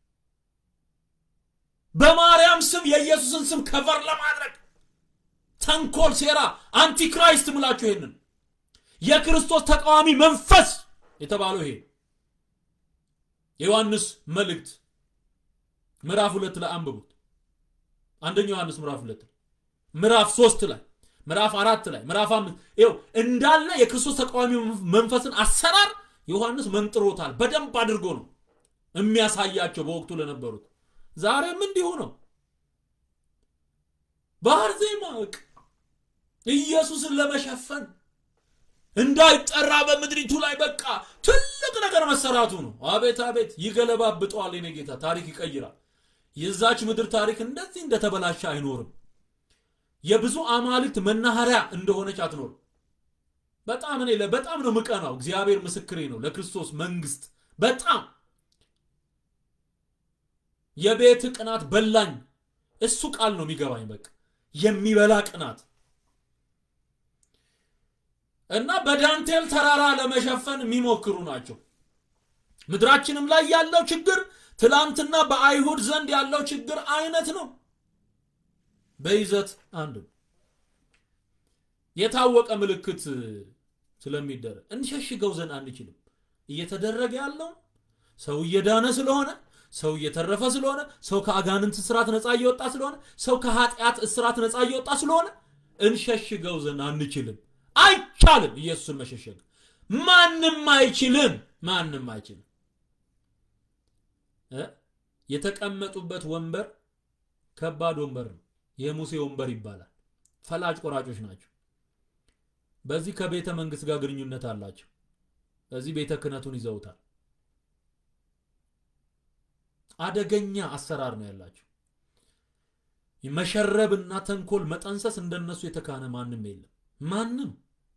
በማርያም ስም የኢየሱስን ስም ከቨር ለማድረግ ተንኮል፣ ሴራ፣ አንቲክራይስት ምላችሁ ይሄንን የክርስቶስ ተቃዋሚ መንፈስ የተባለው ይሄ የዮሐንስ መልእክት ምዕራፍ ሁለት ላይ አንብቡት። አንደኛው ዮሐንስ ምዕራፍ ሁለት ምዕራፍ ሶስት ላይ ምዕራፍ አራት ላይ ምዕራፍ አምስት ይኸው እንዳለ የክርስቶስ ተቃዋሚ መንፈስን አሰራር ዮሐንስ መንጥሮታል። በደንብ አድርጎ ነው የሚያሳያቸው በወቅቱ ለነበሩት። ዛሬም እንዲሁ ነው። በአርዜማ ኢየሱስን ለመሸፈን እንዳይጠራ በምድሪቱ ላይ በቃ ትልቅ ነገር መሰራቱ ነው። አቤት አቤት! ይገለባብጠዋል። የኔ ጌታ ታሪክ ይቀይራል። የዛች ምድር ታሪክ እንደዚህ እንደተበላሸ አይኖርም። የብዙ አማልክት መናኸሪያ እንደሆነች አትኖርም። በጣም እኔ በጣም ነው ምቀናው። እግዚአብሔር ምስክሬ ነው። ለክርስቶስ መንግስት በጣም የቤት ቅናት በላኝ። እሱ ቃል ነው የሚገባኝ። በቃ የሚበላ ቅናት እና በዳንቴል ተራራ ለመሸፈን የሚሞክሩ ናቸው። ምድራችንም ላይ ያለው ችግር ትላንትና በአይሁድ ዘንድ ያለው ችግር አይነት ነው። በይዘት አንድ ነው። የታወቀ ምልክት ስለሚደረግ እንሸሽገው ዘንድ አንችልም። እየተደረገ ያለው ሰው እየዳነ ስለሆነ፣ ሰው እየተረፈ ስለሆነ፣ ሰው ከአጋንንት እስራት ነፃ እየወጣ ስለሆነ፣ ሰው ከኃጢአት እስራት ነፃ እየወጣ ስለሆነ እንሸሽገው ዘንድ አንችልም። አይቻልም። ኢየሱስን መሸሸግ ማንም አይችልም። ማንም አይችልም። የተቀመጡበት ወንበር ከባድ ወንበር ነው። የሙሴ ወንበር ይባላል። ፈላጭ ቆራጮች ናቸው። በዚህ ከቤተ መንግስት ጋር ግንኙነት አላቸው። በዚህ ቤተ ክህነቱን ይዘውታል። አደገኛ አሰራር ነው ያላቸው። መሸረብና ተንኮል መጠንሰስ እንደነሱ የተካነ ማንም የለም። ማንም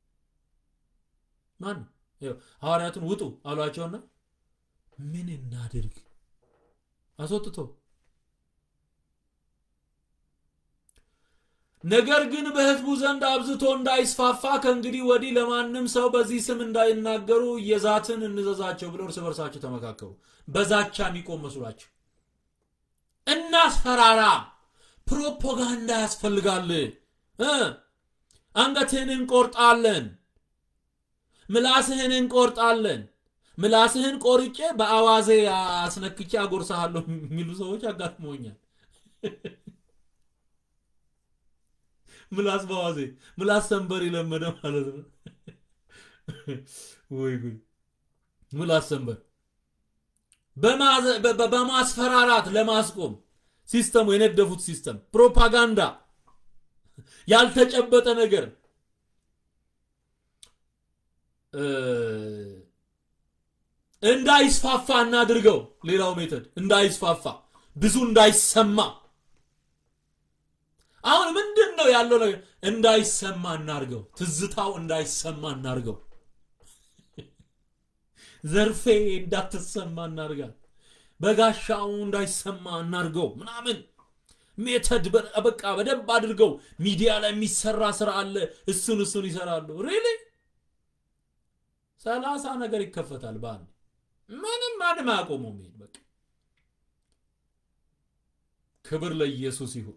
ማንም ሐዋርያቱን ውጡ አሏቸውና ምን እናድርግ አስወጥቶ ነገር ግን በሕዝቡ ዘንድ አብዝቶ እንዳይስፋፋ ከእንግዲህ ወዲህ ለማንም ሰው በዚህ ስም እንዳይናገሩ እየዛትን እንዘዛቸው ብለው እርስ በርሳቸው ተመካከሩ። በዛቻ የሚቆም መስሏቸው እናስፈራራ፣ ፕሮፓጋንዳ ያስፈልጋል። እ አንገትህን እንቆርጣለን፣ ምላስህን እንቆርጣለን፣ ምላስህን ቆርጬ በአዋዜ አስነክቼ አጎርሰሃለሁ የሚሉ ሰዎች አጋጥሞኛል። ምላስ በአዋዜ ምላስ ሰንበር የለመደ ማለት ነው። ወይ ጉድ! ምላስ ሰንበር በማስፈራራት ለማስቆም ሲስተሙ የነደፉት ሲስተም ፕሮፓጋንዳ፣ ያልተጨበጠ ነገር እንዳይስፋፋ እናድርገው። ሌላው ሜተድ እንዳይስፋፋ ብዙ እንዳይሰማ አሁን ምንድን ነው ያለው ነገር? እንዳይሰማ እናርገው። ትዝታው እንዳይሰማ እናርገው። ዘርፌ እንዳትሰማ እናርጋል። በጋሻው እንዳይሰማ እናርገው ምናምን ሜተድ በቃ በደንብ አድርገው ሚዲያ ላይ የሚሰራ ስራ አለ። እሱን እሱን ይሰራሉ። ሪሊ ሰላሳ ነገር ይከፈታል በአንድ ምንም ማንም አያቆመው። ይሄድ በቃ ክብር ለኢየሱስ ይሁን።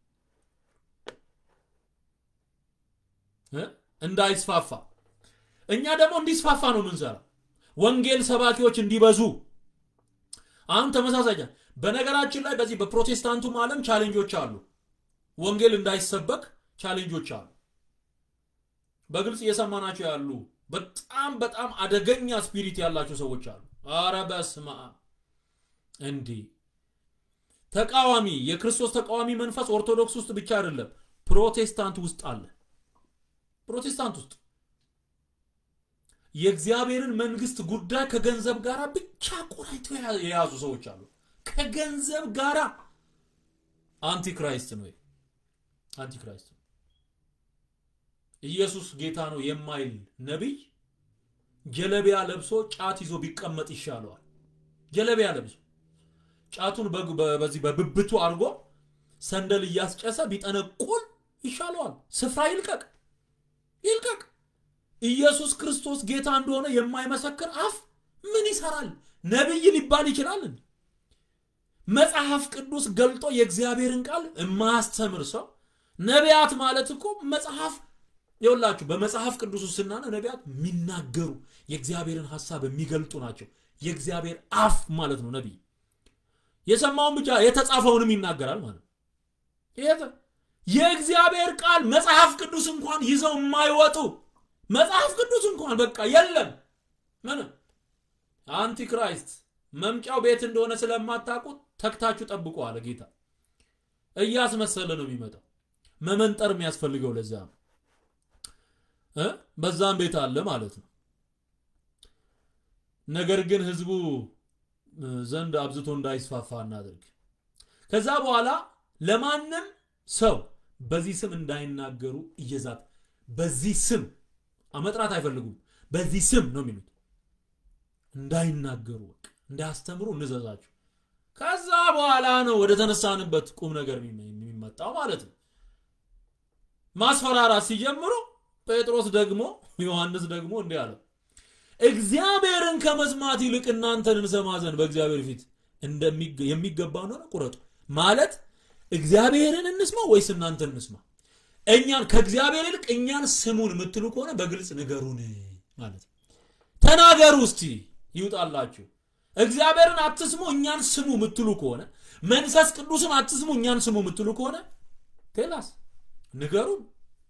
እንዳይስፋፋ እኛ ደግሞ እንዲስፋፋ ነው የምንሰራ። ወንጌል ሰባኪዎች እንዲበዙ አሁን ተመሳሳይ በነገራችን ላይ በዚህ በፕሮቴስታንቱም ዓለም ቻሌንጆች አሉ። ወንጌል እንዳይሰበክ ቻሌንጆች አሉ። በግልጽ እየሰማናቸው ያሉ በጣም በጣም አደገኛ ስፒሪት ያላቸው ሰዎች አሉ። አረ በስመ አብ! እንዲህ ተቃዋሚ የክርስቶስ ተቃዋሚ መንፈስ ኦርቶዶክስ ውስጥ ብቻ አይደለም፣ ፕሮቴስታንት ውስጥ አለ። ፕሮቴስታንት ውስጥ የእግዚአብሔርን መንግስት ጉዳይ ከገንዘብ ጋር ብቻ ቆራይተው የያዙ ሰዎች አሉ። ከገንዘብ ጋር አንቲክራይስት ነው። አንቲክራይስት ነው። ኢየሱስ ጌታ ነው የማይል ነቢይ ጀለቢያ ለብሶ ጫት ይዞ ቢቀመጥ ይሻለዋል። ጀለቢያ ለብሶ ጫቱን በዚህ በብብቱ አድርጎ ሰንደል እያስጨሰ ቢጠነቁል ይሻለዋል። ስፍራ ይልቀቅ ይልቀቅ። ኢየሱስ ክርስቶስ ጌታ እንደሆነ የማይመሰክር አፍ ምን ይሰራል? ነቢይ ሊባል ይችላል? መጽሐፍ ቅዱስ ገልጦ የእግዚአብሔርን ቃል የማያስተምር ሰው ነቢያት ማለት እኮ መጽሐፍ ይኸውላችሁ፣ በመጽሐፍ ቅዱስ ውስጥ ስናነ ነቢያት የሚናገሩ የእግዚአብሔርን ሐሳብ የሚገልጡ ናቸው። የእግዚአብሔር አፍ ማለት ነው ነቢይ። የሰማውን ብቻ የተጻፈውንም ይናገራል ማለት ነው። የእግዚአብሔር ቃል መጽሐፍ ቅዱስ እንኳን ይዘው የማይወጡ መጽሐፍ ቅዱስ እንኳን በቃ የለም ምንም አንቲክራይስት መምጫው ቤት እንደሆነ ስለማታውቁት ተክታችሁ ጠብቁ አለ ጌታ። እያስመሰለ ነው የሚመጣው። መመንጠር የሚያስፈልገው ለዛ ነው። በዛም ቤት አለ ማለት ነው። ነገር ግን ህዝቡ ዘንድ አብዝቶ እንዳይስፋፋ እናድርግ። ከዛ በኋላ ለማንም ሰው በዚህ ስም እንዳይናገሩ እየዛት በዚህ ስም መጥራት አይፈልጉም። በዚህ ስም ነው የሚሉት። እንዳይናገሩ በቃ እንዳያስተምሩ እንዘዛቸው። ከዛ በኋላ ነው ወደ ተነሳንበት ቁም ነገር የሚመጣው ማለት ነው። ማስፈራራት ሲጀምሩ ጴጥሮስ ደግሞ ዮሐንስ ደግሞ እንዲህ አለው፣ እግዚአብሔርን ከመስማት ይልቅ እናንተን እንሰማ ዘንድ በእግዚአብሔር ፊት የሚገባ እንደሆነ ቁረጡ። ማለት እግዚአብሔርን እንስማ ወይስ እናንተን እንስማ? እኛን ከእግዚአብሔር ይልቅ እኛን ስሙን የምትሉ ከሆነ በግልጽ ንገሩን ማለት ነው። ተናገሩ እስቲ ይውጣላችሁ። እግዚአብሔርን አትስሙ እኛን ስሙ የምትሉ ከሆነ መንፈስ ቅዱስን አትስሙ እኛን ስሙ የምትሉ ከሆነ ቴላስ ንገሩን፣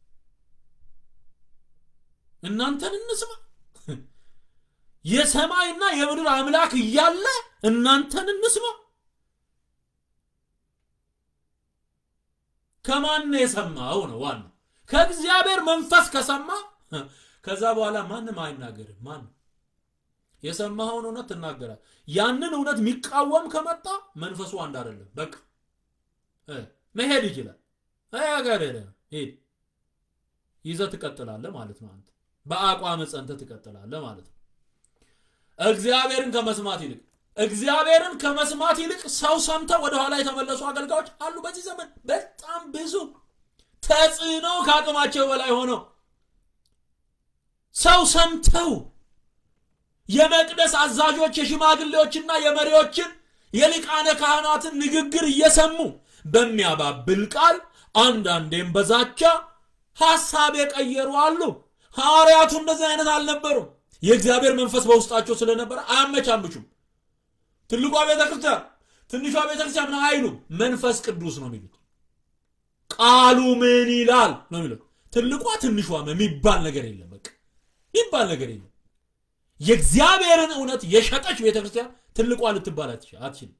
እናንተን እንስማ። የሰማይና የምድር አምላክ እያለ እናንተን እንስማ። ከማን የሰማው ነው ዋናው። ከእግዚአብሔር መንፈስ ከሰማ ከዛ በኋላ ማንም አይናገርም። ማንም የሰማኸውን እውነት ትናገራል። ያንን እውነት የሚቃወም ከመጣ መንፈሱ አንድ አይደለም። በቃ መሄድ ይችላል። ሀገር ሄድ ይዘህ ትቀጥላለህ ማለት ነው። አንተ በአቋም ጸንተህ ትቀጥላለህ ማለት ነው። እግዚአብሔርን ከመስማት ይልቅ እግዚአብሔርን ከመስማት ይልቅ ሰው ሰምተው ወደኋላ የተመለሱ አገልጋዮች አሉ። በዚህ ዘመን በጣም ብዙ ተጽዕኖ ከአቅማቸው በላይ ሆኖ ሰው ሰምተው የመቅደስ አዛዦች የሽማግሌዎችና የመሪዎችን የሊቃነ ካህናትን ንግግር እየሰሙ በሚያባብል ቃል አንዳንዴም በዛቻ ሐሳብ የቀየሩ አሉ። ሐዋርያቱ እንደዚህ አይነት አልነበሩም። የእግዚአብሔር መንፈስ በውስጣቸው ስለነበረ አያመቻምቹም። ትልቋ ቤተ ክርስቲያን ትንሿ ቤተ ክርስቲያን ምን አይሉም። መንፈስ ቅዱስ ነው የሚሉት። ቃሉ ምን ይላል ነው የሚሉት። ትልቋ ትንሿ የሚባል ነገር የለም። በቃ የሚባል ነገር የለም። የእግዚአብሔርን እውነት የሸጠች ቤተ ክርስቲያን ትልቋ ልትባል አትችልም።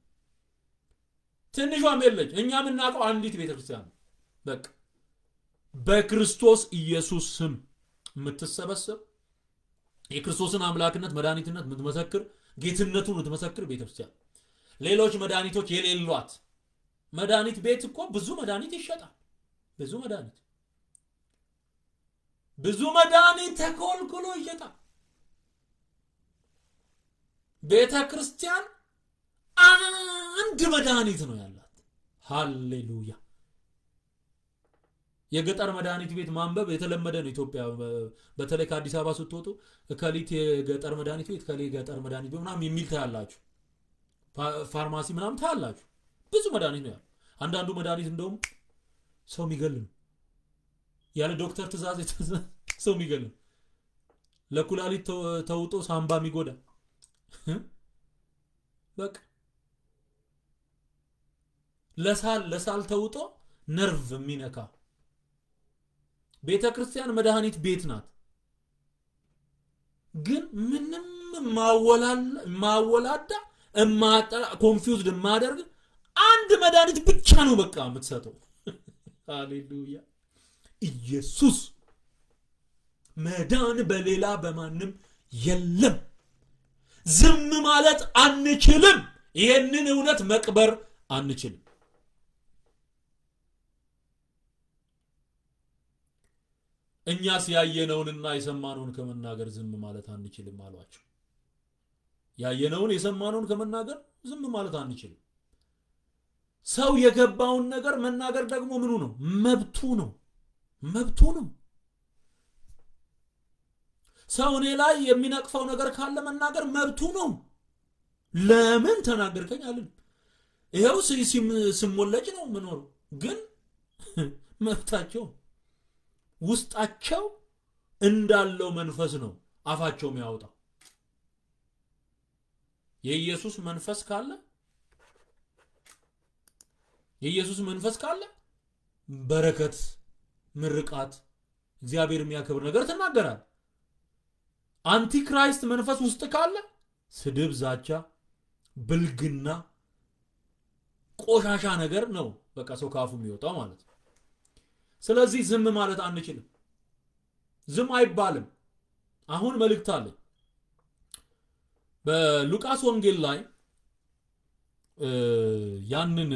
ትንሿም የለች። እኛ የምናውቀው አንዲት ቤተ ክርስቲያን ነው። በቃ በክርስቶስ ኢየሱስ ስም የምትሰበሰብ የክርስቶስን አምላክነት መድኃኒትነት የምትመሰክር ጌትነቱን የምትመሰክር ቤተክርስቲያን ሌሎች መድኃኒቶች የሌሏት መድኃኒት ቤት እኮ ብዙ መድኃኒት ይሸጣል ብዙ መድኃኒት ብዙ መድኃኒት ተኮልኩሎ ይሸጣል ቤተ ክርስቲያን አንድ መድኃኒት ነው ያላት ሃሌሉያ የገጠር መድኃኒት ቤት ማንበብ የተለመደ ነው ኢትዮጵያ በተለይ ከአዲስ አበባ ስትወጡ እከሊት የገጠር መድኃኒት ቤት ከሌ ገጠር መድኃኒት ቤት ምናምን የሚል ታያላችሁ ፋርማሲ ምናምን ታያላችሁ ብዙ መድኃኒት ነው ያለው አንዳንዱ መድኃኒት እንደውም ሰው የሚገል ነው ያለ ዶክተር ትእዛዝ ሰው የሚገል ነው ለኩላሊት ተውጦ ሳምባ የሚጎዳ በቃ ለሳል ለሳል ተውጦ ነርቭ የሚነካ ቤተ ክርስቲያን መድኃኒት ቤት ናት ግን ምንም ማወላዳ እማጠራ ኮንፊውዝድ የማደርግ አንድ መድኃኒት ብቻ ነው በቃ የምትሰጠው ሃሌሉያ ኢየሱስ መዳን በሌላ በማንም የለም ዝም ማለት አንችልም ይህንን እውነት መቅበር አንችልም እኛስ ያየነውንና የሰማነውን ከመናገር ዝም ማለት አንችልም አሏቸው ያየነውን የሰማነውን ከመናገር ዝም ማለት አንችልም ሰው የገባውን ነገር መናገር ደግሞ ምኑ ነው መብቱ ነው መብቱ ነው ሰው እኔ ላይ የሚነቅፈው ነገር ካለ መናገር መብቱ ነው ለምን ተናገርከኝ አልን ይኸው ስሞለጭ ነው ምኖረው ግን መብታቸው ውስጣቸው እንዳለው መንፈስ ነው አፋቸው የሚያወጣው የኢየሱስ መንፈስ ካለ የኢየሱስ መንፈስ ካለ በረከት ምርቃት እግዚአብሔር የሚያከብር ነገር ትናገራል አንቲክራይስት መንፈስ ውስጥ ካለ ስድብ ዛቻ ብልግና ቆሻሻ ነገር ነው በቃ ሰው ካፉ የሚወጣው ማለት ነው ስለዚህ ዝም ማለት አንችልም ዝም አይባልም አሁን መልእክት አለኝ በሉቃስ ወንጌል ላይ ያንን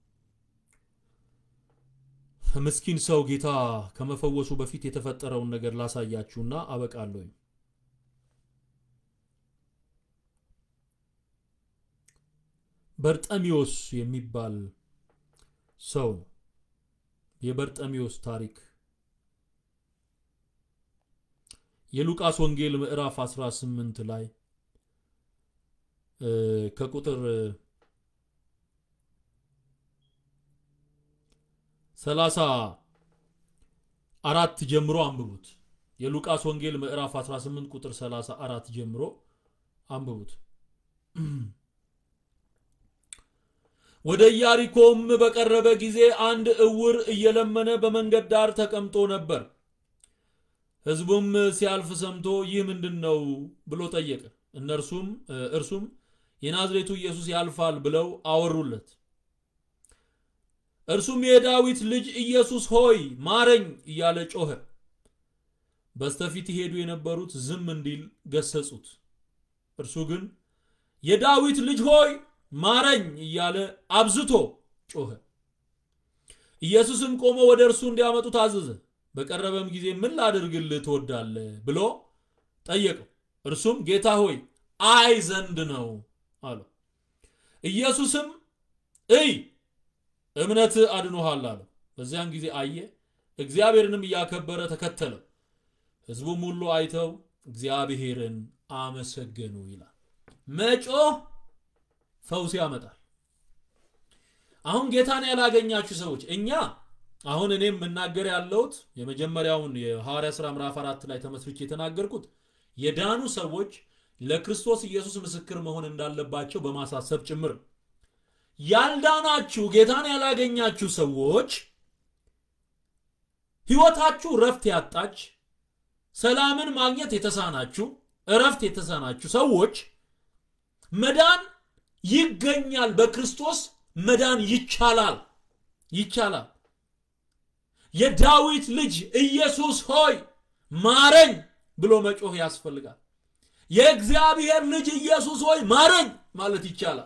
ምስኪን ሰው ጌታ ከመፈወሱ በፊት የተፈጠረውን ነገር ላሳያችሁና አበቃለሁኝ በርጠሚዎስ የሚባል ሰው ነው የበርጠሚዎስ ታሪክ የሉቃስ ወንጌል ምዕራፍ 18 ላይ ከቁጥር 34 ጀምሮ አንብቡት የሉቃስ ወንጌል ምዕራፍ 18 ቁጥር 34 ጀምሮ አንብቡት ወደ ኢያሪኮም በቀረበ ጊዜ አንድ እውር እየለመነ በመንገድ ዳር ተቀምጦ ነበር ህዝቡም ሲያልፍ ሰምቶ ይህ ምንድን ነው ብሎ ጠየቀ እነርሱም እርሱም የናዝሬቱ ኢየሱስ ያልፋል ብለው አወሩለት እርሱም የዳዊት ልጅ ኢየሱስ ሆይ ማረኝ እያለ ጮኸ በስተፊት ይሄዱ የነበሩት ዝም እንዲል ገሰጹት እርሱ ግን የዳዊት ልጅ ሆይ ማረኝ እያለ አብዝቶ ጮኸ ኢየሱስም ቆሞ ወደ እርሱ እንዲያመጡ ታዘዘ በቀረበም ጊዜ ምን ላድርግልህ ትወዳለህ ብሎ ጠየቀው እርሱም ጌታ ሆይ አይ ዘንድ ነው አለው ኢየሱስም እይ እምነት አድኖሃል አለው በዚያን ጊዜ አየ እግዚአብሔርንም እያከበረ ተከተለው። ሕዝቡም ሁሉ አይተው እግዚአብሔርን አመሰገኑ ይላል። መጮህ ፈውስ ያመጣል። አሁን ጌታን ያላገኛችሁ ሰዎች እኛ አሁን እኔ የምናገር ያለሁት የመጀመሪያውን የሐዋርያ ሥራ ምዕራፍ አራት ላይ ተመስርቼ የተናገርኩት የዳኑ ሰዎች ለክርስቶስ ኢየሱስ ምስክር መሆን እንዳለባቸው በማሳሰብ ጭምር ያልዳናችሁ ጌታን ያላገኛችሁ ሰዎች ሕይወታችሁ እረፍት ያጣች ሰላምን ማግኘት የተሳናችሁ እረፍት የተሳናችሁ ሰዎች መዳን ይገኛል። በክርስቶስ መዳን ይቻላል ይቻላል። የዳዊት ልጅ ኢየሱስ ሆይ ማረኝ ብሎ መጮህ ያስፈልጋል። የእግዚአብሔር ልጅ ኢየሱስ ሆይ ማረኝ ማለት ይቻላል።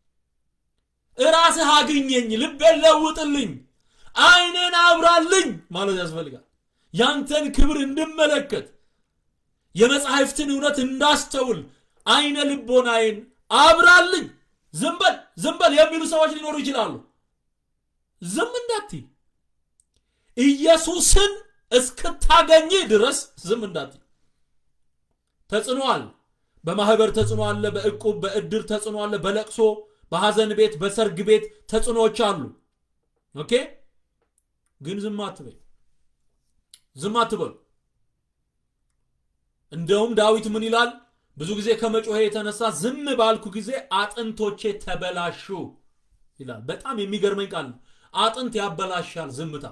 እራስህ አግኘኝ፣ ልቤን ለውጥልኝ፣ ዓይኔን አብራልኝ ማለት ያስፈልጋል። ያንተን ክብር እንድመለከት የመጽሐፍትን እውነት እንዳስተውል አይነ ልቦናዬን አብራልኝ። ዝም በል ዝም በል የሚሉ ሰዎች ሊኖሩ ይችላሉ። ዝም እንዳትይ ኢየሱስን እስክታገኝ ድረስ ዝም እንዳትይ። ተጽዕኖ አለ። በማህበር ተጽዕኖ አለ። በእቁብ በእድር ተጽዕኖ አለ። በለቅሶ በሐዘን ቤት በሰርግ ቤት ተጽዕኖዎች አሉ። ኦኬ ግን ዝም አትበይ፣ ዝም አትበሉ። እንደውም ዳዊት ምን ይላል? ብዙ ጊዜ ከመጮሄ የተነሳ ዝም ባልኩ ጊዜ አጥንቶቼ ተበላሹ ይላል። በጣም የሚገርመኝ ቃል ነው። አጥንት ያበላሻል ዝምታ።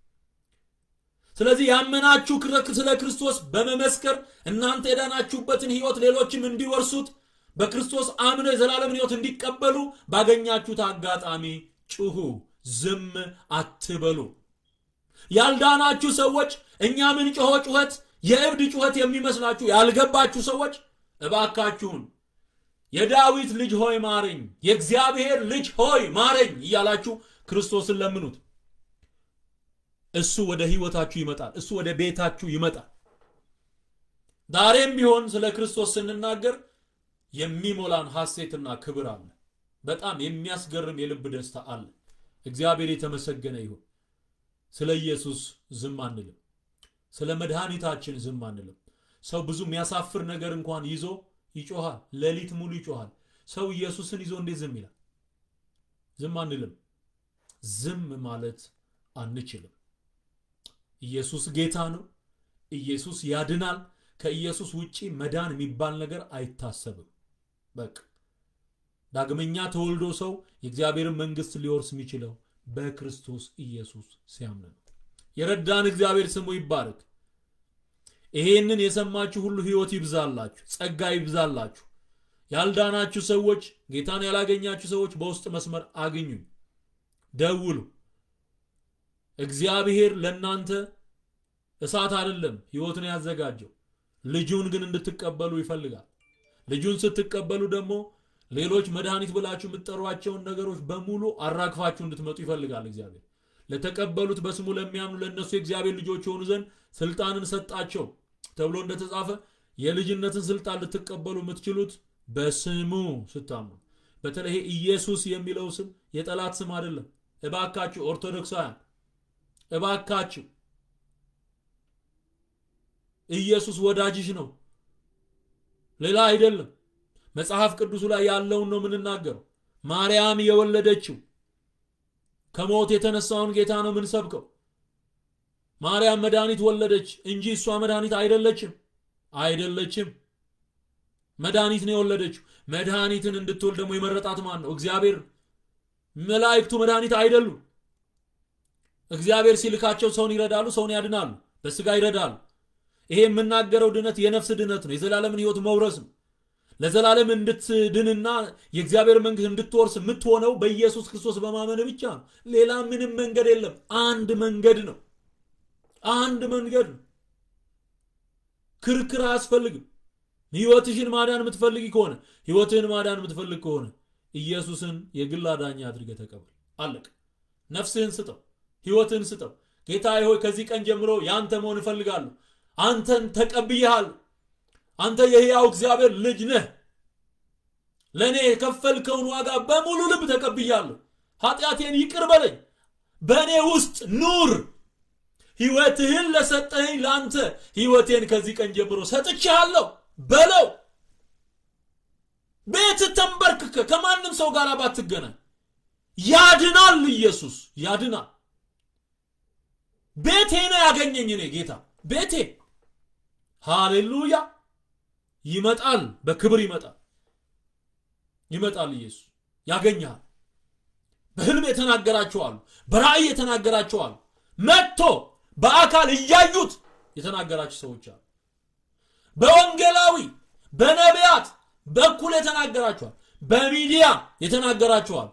ስለዚህ ያመናችሁ ስለ ክርስቶስ በመመስከር እናንተ የዳናችሁበትን ሕይወት ሌሎችም እንዲወርሱት በክርስቶስ አምነው የዘላለምን ሕይወት እንዲቀበሉ ባገኛችሁት አጋጣሚ ጩሁ፣ ዝም አትበሉ። ያልዳናችሁ ሰዎች እኛ ምን ጮሆ ጩኸት የእብድ ጩኸት የሚመስላችሁ ያልገባችሁ ሰዎች እባካችሁን የዳዊት ልጅ ሆይ ማረኝ፣ የእግዚአብሔር ልጅ ሆይ ማረኝ እያላችሁ ክርስቶስን ለምኑት። እሱ ወደ ህይወታችሁ ይመጣል። እሱ ወደ ቤታችሁ ይመጣል። ዛሬም ቢሆን ስለ ክርስቶስ ስንናገር የሚሞላን ሐሴትና ክብር አለ። በጣም የሚያስገርም የልብ ደስታ አለ። እግዚአብሔር የተመሰገነ ይሁን። ስለ ኢየሱስ ዝም አንልም። ስለ መድኃኒታችን ዝም አንልም። ሰው ብዙ የሚያሳፍር ነገር እንኳን ይዞ ይጮሃል። ሌሊት ሙሉ ይጮሃል። ሰው ኢየሱስን ይዞ እንዴት ዝም ይላል? ዝም አንልም። ዝም ማለት አንችልም። ኢየሱስ ጌታ ነው። ኢየሱስ ያድናል። ከኢየሱስ ውጪ መዳን የሚባል ነገር አይታሰብም። በቃ ዳግመኛ ተወልዶ ሰው የእግዚአብሔርን መንግስት ሊወርስ የሚችለው በክርስቶስ ኢየሱስ ሲያምን ነው። የረዳን እግዚአብሔር ስሙ ይባረክ። ይሄንን የሰማችሁ ሁሉ ህይወት ይብዛላችሁ፣ ጸጋ ይብዛላችሁ። ያልዳናችሁ ሰዎች፣ ጌታን ያላገኛችሁ ሰዎች በውስጥ መስመር አግኙኝ፣ ደውሉ። እግዚአብሔር ለእናንተ እሳት አይደለም ህይወትን ያዘጋጀው፣ ልጁን ግን እንድትቀበሉ ይፈልጋል። ልጁን ስትቀበሉ ደግሞ ሌሎች መድኃኒት ብላችሁ የምትጠሯቸውን ነገሮች በሙሉ አራግፋችሁ እንድትመጡ ይፈልጋል እግዚአብሔር። ለተቀበሉት በስሙ ለሚያምኑ ለእነሱ የእግዚአብሔር ልጆች የሆኑ ዘንድ ስልጣንን ሰጣቸው ተብሎ እንደተጻፈ የልጅነትን ስልጣን ልትቀበሉ የምትችሉት በስሙ ስታምኑ። በተለይ ኢየሱስ የሚለው ስም የጠላት ስም አይደለም። እባካችሁ ኦርቶዶክሳውያን፣ እባካችሁ ኢየሱስ ወዳጅሽ ነው፣ ሌላ አይደለም። መጽሐፍ ቅዱሱ ላይ ያለውን ነው የምንናገረው። ማርያም የወለደችው ከሞት የተነሳውን ጌታ ነው የምንሰብከው። ማርያም መድኃኒት ወለደች እንጂ እሷ መድኃኒት አይደለችም፣ አይደለችም። መድኃኒት ነው የወለደችው። መድኃኒትን እንድትወልድ ደግሞ የመረጣት ማን ነው? እግዚአብሔር። መላእክቱ መድኃኒት አይደሉም። እግዚአብሔር ሲልካቸው ሰውን ይረዳሉ፣ ሰውን ያድናሉ፣ በስጋ ይረዳሉ። ይሄ የምናገረው ድነት የነፍስ ድነት ነው፣ የዘላለምን ህይወት መውረስ ነው። ለዘላለም እንድትድንና የእግዚአብሔር መንግስት እንድትወርስ የምትሆነው በኢየሱስ ክርስቶስ በማመን ብቻ ነው። ሌላ ምንም መንገድ የለም። አንድ መንገድ ነው። አንድ መንገድ ነው። ክርክር አያስፈልግም። ህይወትሽን ማዳን የምትፈልግ ከሆነ ህይወትህን ማዳን የምትፈልግ ከሆነ ኢየሱስን የግል አዳኝ አድርገህ ተቀበል። አለቅ። ነፍስህን ስጠው፣ ህይወትህን ስጠው። ጌታዬ ሆይ ከዚህ ቀን ጀምሮ የአንተ መሆን እፈልጋለሁ። አንተን ተቀብዬሃለሁ። አንተ የሕያው እግዚአብሔር ልጅ ነህ። ለእኔ የከፈልከውን ዋጋ በሙሉ ልብ ተቀብያለሁ። ኃጢአቴን ይቅር በለኝ። በእኔ ውስጥ ኑር። ህይወትህን ለሰጠኸኝ ለአንተ ህይወቴን ከዚህ ቀን ጀምሮ ሰጥቼሃለሁ በለው። ቤት ተንበርክከ ከማንም ሰው ጋር ባትገናኝ ያድናል። ኢየሱስ ያድናል። ቤቴ ነው ያገኘኝ እኔ ጌታ ቤቴ። ሃሌሉያ! ይመጣል፣ በክብር ይመጣል፣ ይመጣል። ኢየሱስ ያገኛል። በህልም የተናገራቸዋሉ፣ በራእይ የተናገራቸዋሉ፣ መጥቶ በአካል እያዩት የተናገራቸው ሰዎች አሉ። በወንጌላዊ በነቢያት በኩል የተናገራቸዋል፣ በሚዲያ የተናገራቸዋል።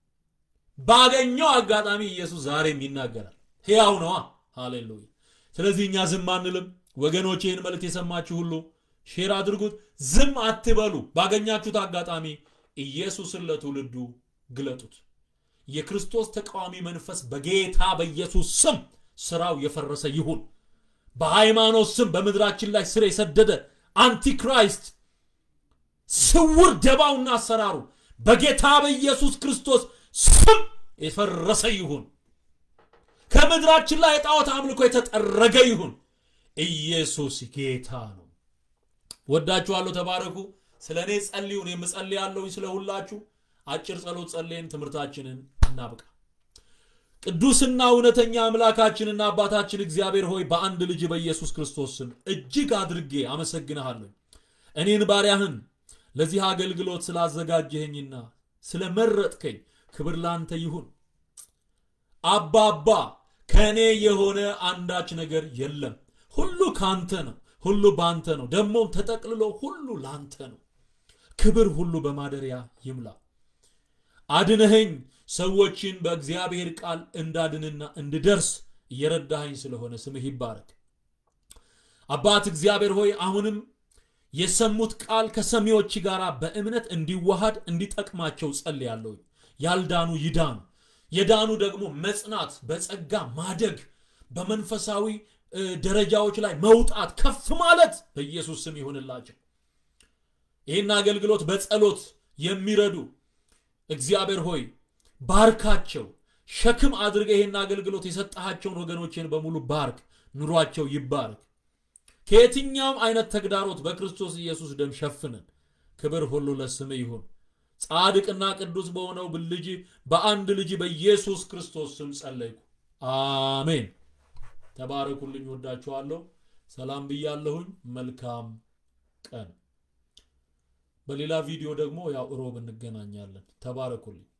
ባገኘው አጋጣሚ ኢየሱስ ዛሬም ይናገራል። ሕያው ነዋ። ሃሌሉያ። ስለዚህ እኛ ዝም አንልም። ወገኖች ይህን መልእክት የሰማችሁ ሁሉ ሼር አድርጉት። ዝም አትበሉ። ባገኛችሁት አጋጣሚ ኢየሱስን ለትውልዱ ግለጡት። የክርስቶስ ተቃዋሚ መንፈስ በጌታ በኢየሱስ ስም ስራው የፈረሰ ይሁን። በሃይማኖት ስም በምድራችን ላይ ስር የሰደደ አንቲክራይስት ስውር ደባውና አሰራሩ በጌታ በኢየሱስ ክርስቶስ ስም የፈረሰ ይሁን። ከምድራችን ላይ የጣዖት አምልኮ የተጠረገ ይሁን። ኢየሱስ ጌታ ነው። ወዳችኋለሁ። ተባረኩ። ስለ እኔ ጸልዩን የምጸልያለሁኝ ስለ ሁላችሁ። አጭር ጸሎት ጸልየን ትምህርታችንን እናብቃ። ቅዱስና እውነተኛ አምላካችንና አባታችን እግዚአብሔር ሆይ በአንድ ልጅ በኢየሱስ ክርስቶስ ስም እጅግ አድርጌ አመሰግንሃለሁ። እኔን ባሪያህን ለዚህ አገልግሎት ስላዘጋጀኸኝና ስለመረጥከኝ ክብር ላንተ ይሁን። አባባ ከእኔ የሆነ አንዳች ነገር የለም። ሁሉ ካንተ ነው። ሁሉ ባንተ ነው። ደግሞም ተጠቅልሎ ሁሉ ላንተ ነው። ክብር ሁሉ በማደሪያ ይምላ። አድነኸኝ ሰዎችን በእግዚአብሔር ቃል እንዳድንና እንድደርስ እየረዳኸኝ ስለሆነ ስምህ ይባረክ። አባት እግዚአብሔር ሆይ አሁንም የሰሙት ቃል ከሰሚዎች ጋር በእምነት እንዲዋሃድ እንዲጠቅማቸው ጸልያለሁ። ያልዳኑ ይዳኑ፣ የዳኑ ደግሞ መጽናት፣ በጸጋ ማደግ፣ በመንፈሳዊ ደረጃዎች ላይ መውጣት፣ ከፍ ማለት በኢየሱስ ስም ይሆንላቸው። ይህን አገልግሎት በጸሎት የሚረዱ እግዚአብሔር ሆይ ባርካቸው። ሸክም አድርገህ ይህን አገልግሎት የሰጠሃቸውን ወገኖችን በሙሉ ባርክ። ኑሯቸው ይባርክ። ከየትኛውም አይነት ተግዳሮት በክርስቶስ ኢየሱስ ደም ሸፍነን። ክብር ሁሉ ለስም ይሁን። ጻድቅና ቅዱስ በሆነው ልጅ በአንድ ልጅ በኢየሱስ ክርስቶስ ስም ጸለይኩ፣ አሜን። ተባረኩልኝ። ወዳችኋለሁ። ሰላም ብያለሁኝ። መልካም ቀን። በሌላ ቪዲዮ ደግሞ ያው እሮብ እንገናኛለን። ተባረኩልኝ።